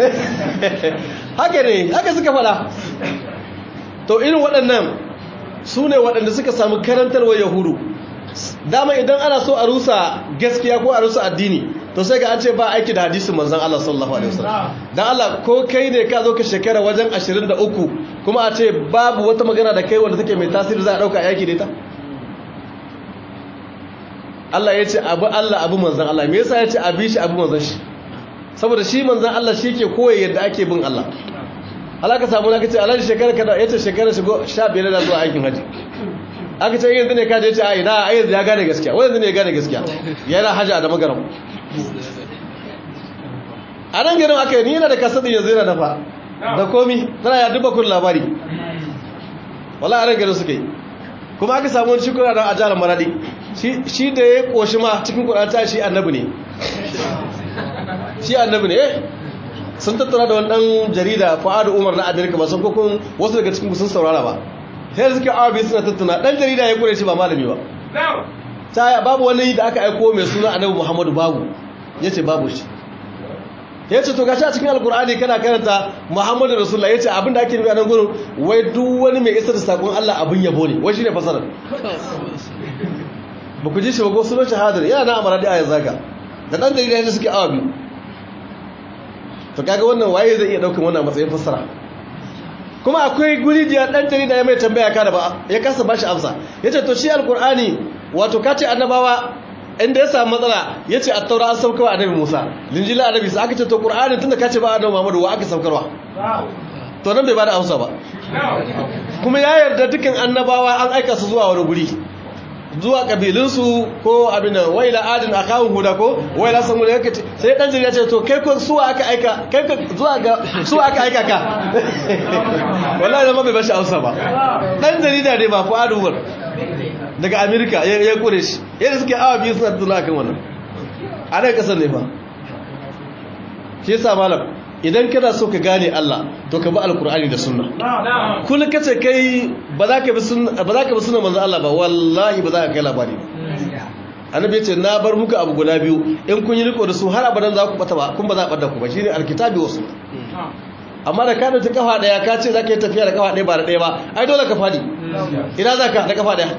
haka ne haka suka fada to irin waɗannan su ne waɗanda suka samu karantarwa yahudu dama idan ana so a rusa gaskiya ko a rusa addini to sai ga an ce ba aiki da hadisin manzon Allah sallallahu alaihi wasallam dan Allah ko kai ne ka zo ka shekara wajen 23 kuma a ce babu wata magana da kai wanda take mai tasiri za a dauka aiki da ita Allah ya ce abu Allah abu manzon Allah me yasa ya ce abi shi abu manzon shi saboda shi manzon Allah shi ke koyi yadda ake bin Allah Allah ka samu naka ce alhaji shekara kada yace shekara shigo 15 da zuwa aikin haji aka ce yanzu ne kaje ce ai na ai yanzu ya gane gaskiya wai yanzu ne ya gane gaskiya yana haji a da magaram a nan garin aka yi ni yana da kasadin yanzu yana dafa da komi tana ya duba kun labari wala a nan garin suka yi kuma aka samu wani shukura don ajalar maradi shi da ya koshi ma cikin kudata shi annabi ne shi annabi ne sun tattara da wani dan jarida fa'adu umar na amerika ba sun kokon wasu daga cikin sun saurara ba sai suke awa biyu suna tattuna dan jarida ya kure shi ba malami ba ta babu wani da aka aiko mai suna annabi muhammadu babu ya ce babu shi ya ce to gashi a cikin alkur'ani kana karanta muhammadu rasulullah ya ce abinda ake nufi a nan gurin wai duk wani mai isar da sakon allah abin yabo ne wai shi ne fasarar ba ku ji shi ba ko sunan shahadar yana na amara da ayar zaka da ɗan jarida ya suke awa biyu to kaga wannan waye zai iya ɗaukan wannan matsayin fasara kuma akwai guri da ɗan jarida ya mai tambaya ka da ba ya kasa ba shi amsa ya ce to shi alkur'ani wato ka ce annabawa inda ya samu matsala ya ce a taura an saukarwa annabi musa linjila annabi sa aka ce to ƙur'ani tun da ka ce ba annabi muhammadu wa aka saukarwa to nan bai ba da amsa ba kuma ya yarda dukkan annabawa an aika su zuwa wani guri zuwa kabilinsu ko abin da waila adin a kawun huda ko waila samu da yake sai dan jirya ce to kai ko suwa aka aika kai ko zuwa ga suwa aka aika ka wallahi da ma bai bashi amsa ba dan jarida ne ba fuadu war daga america ya ya kure shi yadda suke awa biyu suna tuna kan wannan a nan kasar ne fa shi yasa malam idan kana so ka gane Allah to ka bi alkur'ani da sunna kullum kace kai ba za ka bi sunna ba za ka bi sunna manzo Allah ba wallahi ba za ka kai labari ba annabi ya ce na bar muku abu guda biyu in kun yi riko da su har abadan za ku bata ba kun ba za a bada ku ba shine alkitabi wasu amma da ka dauki kafa daya ka ce za ka yi tafiya da kafa daya ba da daya ba ai dole ka fadi ina za ka da kafa daya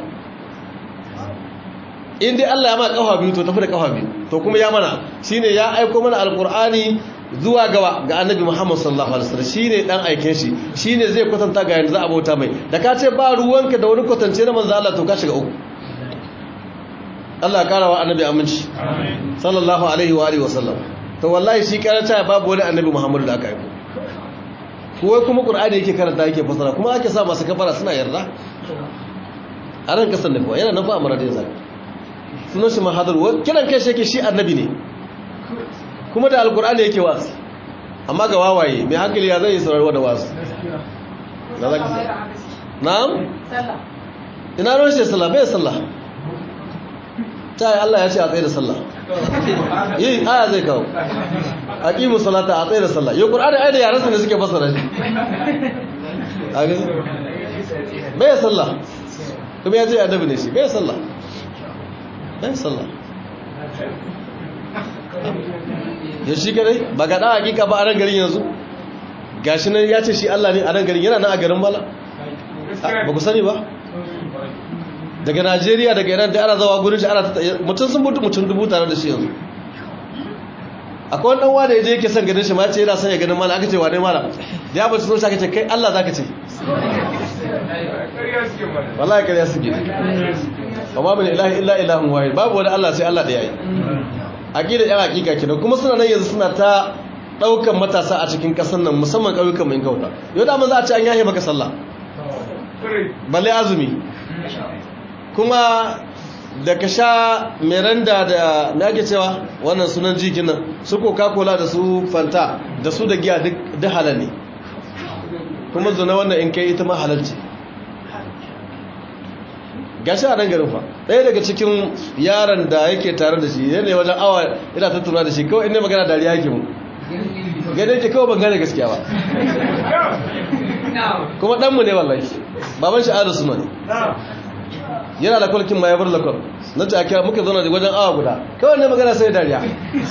in dai Allah ya ma kafa biyu to tafi da kafa biyu to kuma ya mana shine ya aiko mana alqur'ani zuwa gawa ga annabi Muhammad sallallahu alaihi wasallam shine dan aiken shi shine zai kwatanta ga yanda za a bauta mai da ka ce ba ruwanka da wani kwatance na manzo Allah to ka shiga uku Allah karawa annabi aminci sallallahu alaihi wa alihi wasallam to wallahi shi karanta babu wani annabi Muhammad da aka aiko kuwa kuma qur'ani yake karanta yake fasara kuma ake sa masu kafara suna yarda a ran kasan da kuwa yana nan fa amara da zaka sunan shi mahadar kiran kai shi yake shi annabi ne kuma da alkur'ani yake wasu amma ga wawaye mai hankali ya zai yi saurari da wasu na za ka sa na'am ina ruwan shi sallah bai sallah ta yi Allah ya ce a tsaye da sallah yi aya zai kawo a ƙimu salata a tsaye da sallah yau ƙur'ani ai da yaransa ne suke fasara shi a gani bai sallah kuma ya ce ya dabi ne shi bai sallah bai sallah ya shi kadai ba ga ɗan hakika ba a ran garin yanzu gashi nan ya ce shi Allah ne a ran garin yana nan a garin bala ba ku sani ba daga najeriya daga iran da ana zawa gurin shi ana mutum sun mutu mutum dubu tare da shi yanzu akwai wani wanda ya je yake son ganin shi ma ce yana son ya ganin mala aka ce wane mala da ya bace sun shaka ce kai allah za ka ce wallahi kariya suke amma bin ilahi illa ilahun wahid babu wani allah sai allah da yayi aqida yan hakika kenan kuma suna nan yanzu suna ta daukan matasa a cikin kasan nan musamman kauyukan mai kauta yau da mun za a ce an yahe maka sallah balle azumi kuma da ka sha meranda da me ake cewa wannan sunan jikin nan su coca-cola da su fanta da su da giya duk halal ne kuma zuna wannan in kai ita ma halalci gashi a nan garin fa ɗaya daga cikin yaron da yake tare da shi yanayi wajen awa ina tattuna da shi kawai inda magana dariya yake mu gane yake kawai ban gane gaskiya ba kuma ɗanmu ne wallahi baban shi adu suna ne yana da kwalkin ma ya bar lakwal na ta ake muka zauna da wajen awa guda kawai ne magana sai dariya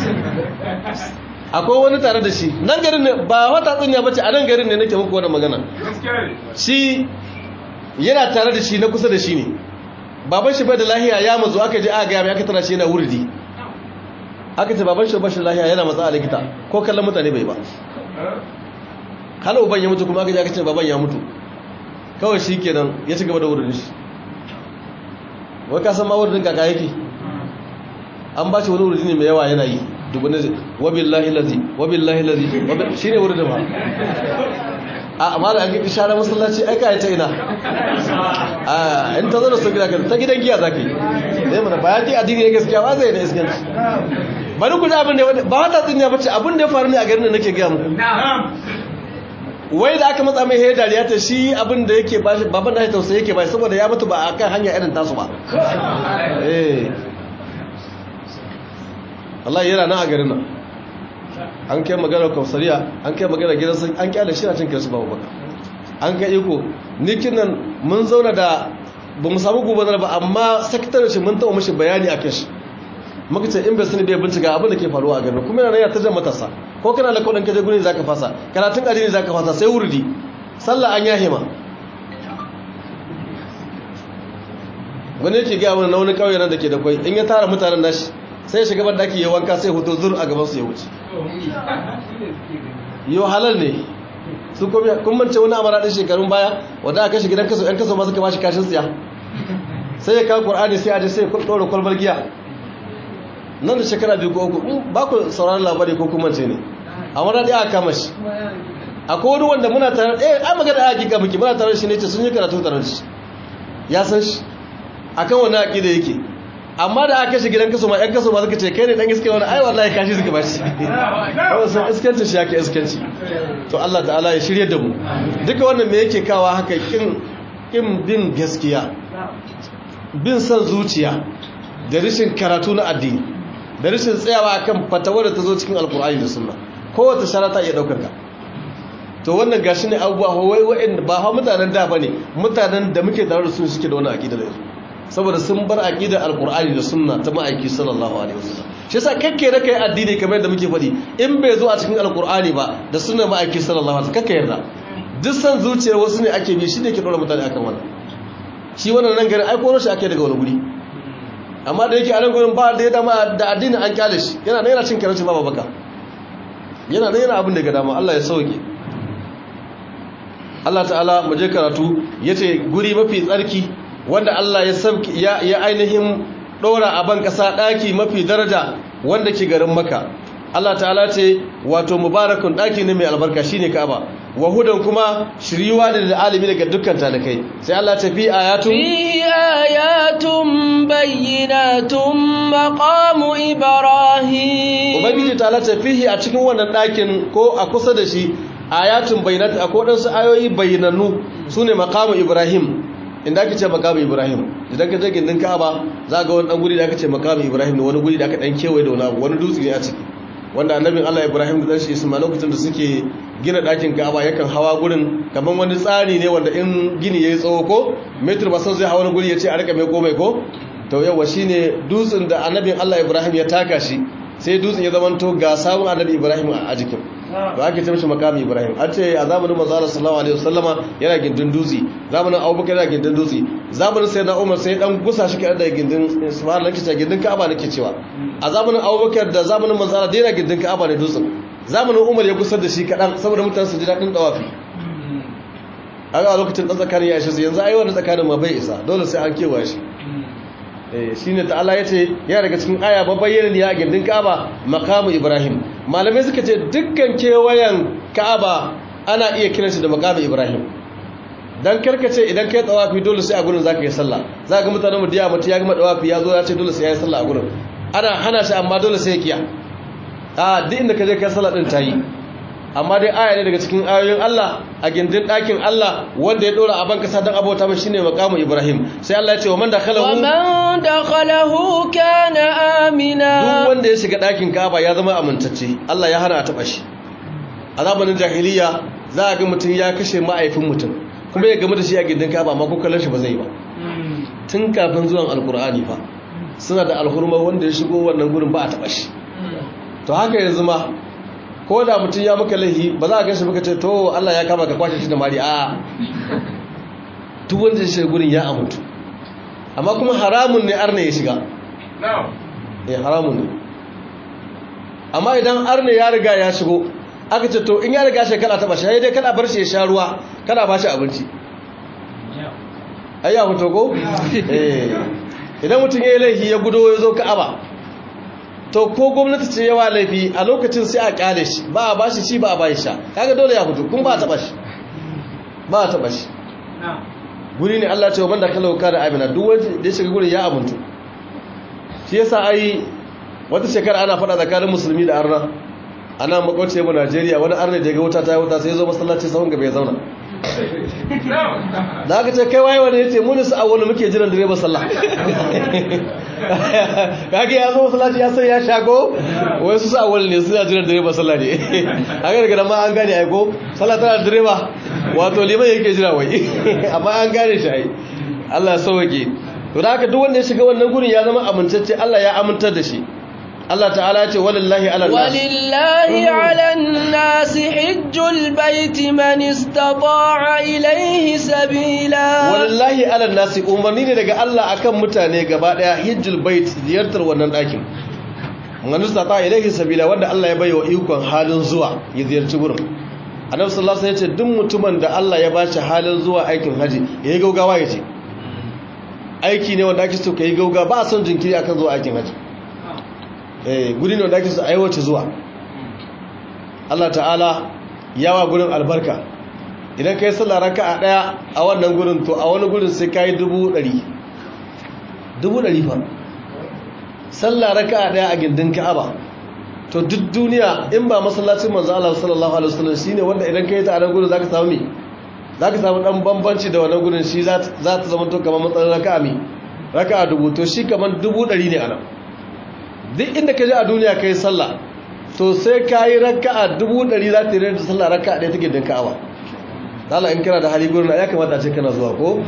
akwai wani tare da shi nan garin ne ba wata tsinya bace a nan garin ne nake muku wannan magana shi yana tare da shi na kusa da shi ne baban shi bai da lahiya ya mazu aka je aka gaya mai aka tana shi yana wurdi aka ce baban shi ba shi lahiya yana matsa a likita ko kallon mutane bai ba hala uban ya mutu kuma aka je aka ce baban ya mutu kawai shi kenan ya ci gaba da wurin shi wai ka san ma wurin kaka yake an ba shi wani wurin ne mai yawa yana yi dubune wabillahi lazi wabillahi lazi shi ne wurin da ba a amma da an gidi share masallaci aika ya ta ina a in ta zara su gida ta gidan giya za ka yi zai mana bayan ji addini ya gaskiya ba zai da iskanci bari ku ji abin da ba wata tsinya bace abin da ya faru ne a garin da nake gaya muku wai da aka matsa mai hayar dariya ta shi abin da yake bashi baban da ya tausayi yake bashi saboda ya mutu ba a kan hanya irin tasu ba eh Allah yana nan a garin nan an kai magana kausariya an kai magana gidan sun an kyale shi na cin kirsu babu baka an kai iko nikin nan mun zauna da ba mu samu gubanar ba amma sakatare shi mun taɓa mashi bayani a kan shi muka ce in bai sani bai bincika abin da ke faruwa a garin kuma yana nan ya ta jan matasa ko kana da kudin kaje gurin zaka fasa karatun addini zaka fasa sai wurdi sallah an yahe ma wani yake ga wani wani kauye nan dake da kwai in ya tara mutanen nashi sai ya shiga ban daki ya wanka sai hoto zur a gaban su ya wuce yo halal ne su kuma kun mance wani amara din shekarun baya wanda aka shiga gidan kaso yan kaso ma suka bashi kashin tsiya sai ya kawo qur'ani sai a je sai ya dora kwalbar giya nan da shekara biyu ko uku ba ku sauraron labari ko kuma ce ne a wani ɗaya aka kama shi akwai wani wanda muna tare ɗaya an magana a hakika muke muna tare shi ne ce sun yi karatu tare da shi ya san shi akan wani haƙi da yake amma da aka shi gidan kaso ma ƴan kaso ma suka ce kai ne ɗan iske wani ai wallahi kashi suka ba shi kawai sun iskanci shi yake iskanci to Allah ta'ala ya shirya da mu duka wannan me yake kawa haka kin kin bin gaskiya bin son zuciya da rashin karatu na addini da rashin tsayawa akan fatawar da ta zo cikin alkur'ani da sunna kowace sharata iya daukar ka to wannan gashi ne abubuwa wai wa'in ba ha mutanen da bane mutanen da muke tare da su suke da wani aqida da yanzu saboda sun bar aqidar alkur'ani da sunna ta ma'aiki sallallahu alaihi wasallam shi yasa kake da kai addini kamar yadda muke faɗi in bai zo a cikin alkur'ani ba da sunna ma'aiki sallallahu alaihi wasallam kake yarda duk san zuciyar wasu ne ake bi shi ne ke dora mutane akan wannan shi wannan nan garin ai koro shi ake daga wani guri amma da yake a nan gurin ba da ya dama da addini an kyale shi yana da yana cin karanci ba baka yana da yana abin da ga dama Allah ya sauke Allah ta'ala mu je karatu yace guri mafi tsarki wanda Allah ya sauke ya, ya ainihin dora a ban kasa daki mafi daraja wanda ke garin Makka Allah ta'ala ce wato mubarakun daki ne mai albarka shine Ka'aba wa hudan kuma shiriwa da alimi daga dukkan talakai sai Allah ta fi ayatun fihi ayatun bayyinatun maqamu ibrahim ubangiji ta lata fihi a cikin wannan ɗakin ko a kusa da shi ayatun bayyinat akwai wadansu ayoyi bayyanannu sune maqamu ibrahim inda ake ce maqamu ibrahim idan ka je gindin ka'aba za ga wani dan guri da aka ce maqamu ibrahim da wani guri da aka dan kewaye da wani abu wani dutse ne a ciki wanda annabin Allah Ibrahim da dan shi Ismail lokacin da suke gina ɗakin Ka'aba yakan hawa gurin kaman wani tsari ne wanda in gini yayi tsawo ko metro ba san zai hawa wani guri ya ce a rika mai komai ko to yawa shine dutsen da annabin Allah Ibrahim ya taka shi sai dutsen ya zamanto ga sabon annabi Ibrahim a jikin ba ake ce mishi makami Ibrahim an ce a zamanin manzo Allah sallallahu alaihi wasallama yana gindin dutse zamanin Abubakar yana gindin dutse zamanin sayyidina Umar sai dan gusa shi kai da gindin subhanallahi kace gindin Ka'aba nake cewa a zamanin Abubakar da zamanin manzo Allah yana gindin Ka'aba ne dutsen zamanin Umar ya gusar da shi kadan saboda mutane su ji dadin dawafi a ga lokacin dan tsakanin ya shi yanzu ai wannan tsakanin ma bai isa dole sai an kewa shi shi ne ta'ala ya ce ya daga cikin aya babayyanin ya gindin ka'aba makamu ibrahim malamai suka ce dukkan kewayen ka'aba ana iya kiran shi da makamu ibrahim don karkace idan kai tsawafi dole sai a gurin za ka yi sallah za ga mutanen mudiya mutu ya gama tsawafi ya zo ya ce dole sai ya yi sallah a gurin ana hana shi amma dole sai ya kiya a duk inda ka je kai sallah din ta yi amma dai aya ne daga cikin ayoyin Allah a gindin ɗakin Allah wanda ya ɗora a ban kasa don abota mai shine makamu Ibrahim sai Allah ya ce wa man dakhalahu wa man dakhalahu kana amina duk wanda ya shiga ɗakin Kaaba ya zama amintacce Allah ya hana a taba shi a zamanin jahiliya za a ga mutum ya kashe ma'aifin mutum kuma ya gamu da shi a gindin Kaaba amma ko kallon shi ba zai ba tun kafin zuwan alkur'ani fa suna da alhurma wanda ya shigo wannan gurin ba a taba shi to haka yanzu ma ko da mutum ya maka laihi ba za a gashi maka ce to Allah ya kama ka kwashe shi da mari a duk wanda shi gurin ya amuntu amma kuma haramun ne arne ya shiga eh haramun ne amma idan arne ya riga ya shigo aka ce to in ya riga shekara ta bashi sai dai kada bar shi ya sha ruwa kada ba shi abinci ai ya fito ko eh idan mutum ya yi laifi ya gudo ya zo ka'aba to ko gwamnati ce yawa laifi a lokacin sai a kyale shi ba a bashi shi ba a bashi sha kaga dole ya fito kun ba a taba shi ba a taba shi guri ne Allah ce wa banda kalau ka da amina duk wanda da ya shiga gurin ya amuntu shi yasa ai wata shekara ana fada tsakanin musulmi da arna ana makwace mu Najeriya wani arna da ga wuta ta wuta sai ya zo masallaci sahun gaba ya zauna da aka ce kai waye wani yace mu ne su awwalu muke jiran direba sallah kage ya zo masallaci ya san ya shago wai su sa awwalu ne su ya jiran direba sallah ne haka daga ma an gane ai ko sallah tana direba wato liman yake jira wai amma an gane shi ai Allah ya sauke to da haka duk wanda ya shiga wannan gurin ya zama amintacce Allah ya amintar da shi Allah ta'ala ce walillahi ala nas walillahi ala nas hajjul baiti man istata'a ilayhi sabila walillahi ala nas umarni ne daga Allah akan mutane gaba daya hajjul bait ziyartar wannan dakin man istata'a ilayhi sabila wanda Allah ya bayyana ikon halin zuwa ya ziyarci gurin Annabi sallallahu alaihi wasallam ya ce duk mutumin da Allah ya bashi halin zuwa aikin haji yayi gaugawa ya ce aiki ne wanda ake so kai gaugawa ba a son jinkiri akan zuwa aikin haji guri ne wanda ake su aiwata zuwa Allah ta'ala yawa gurin albarka idan ka yi sallah raka a ɗaya a wannan gurin to a wani gurin sai ka yi dubu ɗari dubu ɗari fa sallah raka a ɗaya a gindin ka'aba to duk duniya in ba masallacin manzo Allah sallallahu alaihi wasallam shine wanda idan ka yi ta a nan gurin zaka samu me zaka samu dan bambanci da wannan gurin shi za ta zama to kamar matsayin raka'a me raka'a dubu to shi kamar dubu ɗari ne a nan duk inda ka je a duniya ka yi sallah to sai ka yi raka a dubu ɗari za ta yi da sallah raka a ɗaya take din ka'awa zala in kana da hali gurin ya kamata ce kana zuwa ko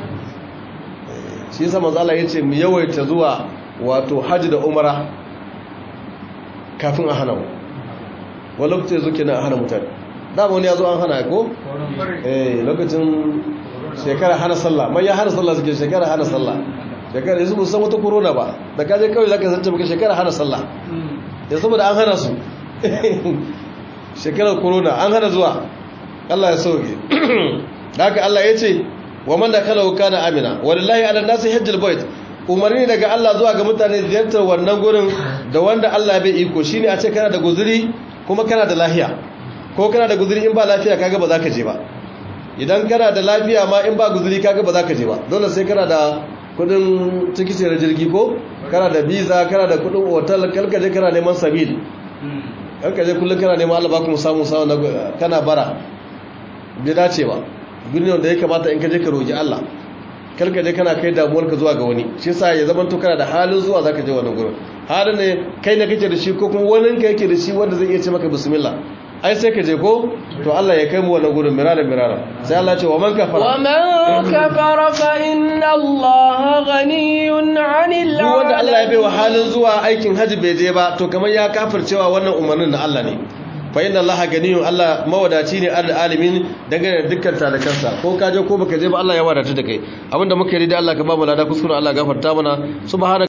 shi yasa manzo Allah yace mu yawaita zuwa wato haji da umara kafin a hana mu wani lokacin zuke na hana mutane dama wani ya zo an hana ko eh lokacin shekara hana sallah man ya hana sallah suke shekara hana sallah shekara yanzu musan wata corona ba da kaje kawai zaka zance maka shekara hana sallah ya saboda an hana su shekarar corona an hana zuwa Allah ya sauke haka Allah ya ce wa man dakala kana amina wallahi ala nasi hajjal bait umarni daga Allah zuwa ga mutane ziyartar wannan gurin da wanda Allah bai iko shine a ce kana da guzuri kuma kana da lahiya ko kana da guzuri in ba lafiya kaga ba za ka je ba idan kana da lafiya ma in ba guzuri kaga ba za ka je ba dole sai kana da kudin tikiti da jirgi ko kana da visa kana da kudin otal kalkaje kana neman sabil kalkaje kullum kana neman Allah ba ku samu samu kana bara bai dace ba birnin da ya kamata in ka je ka roki Allah kalkaje kana kai damuwar ka zuwa ga wani shi yasa ya zama to kana da halin zuwa zaka je wannan gurin halin ne kai ne kake da shi ko kuma wani ka yake da shi wanda zai iya ce maka bismillah ai sai ka je ko to Allah ya kai mu wannan gurin mirara mirara sai Allah ce wa man kafara wa man kafara fa inna Allah ghaniyun 'anil duk wanda Allah ya bai wa halin zuwa aikin haji bai je ba to kamar ya kafircewa wannan umarnin na Allah ne fa inna Allah ganiyun Allah mawadaci ne al alimin dangane da dukkan talakansa ko ka je ko baka je ba Allah ya wadata da kai abinda muka yi da Allah ka ba mu lada kuskure Allah gafarta mana subhana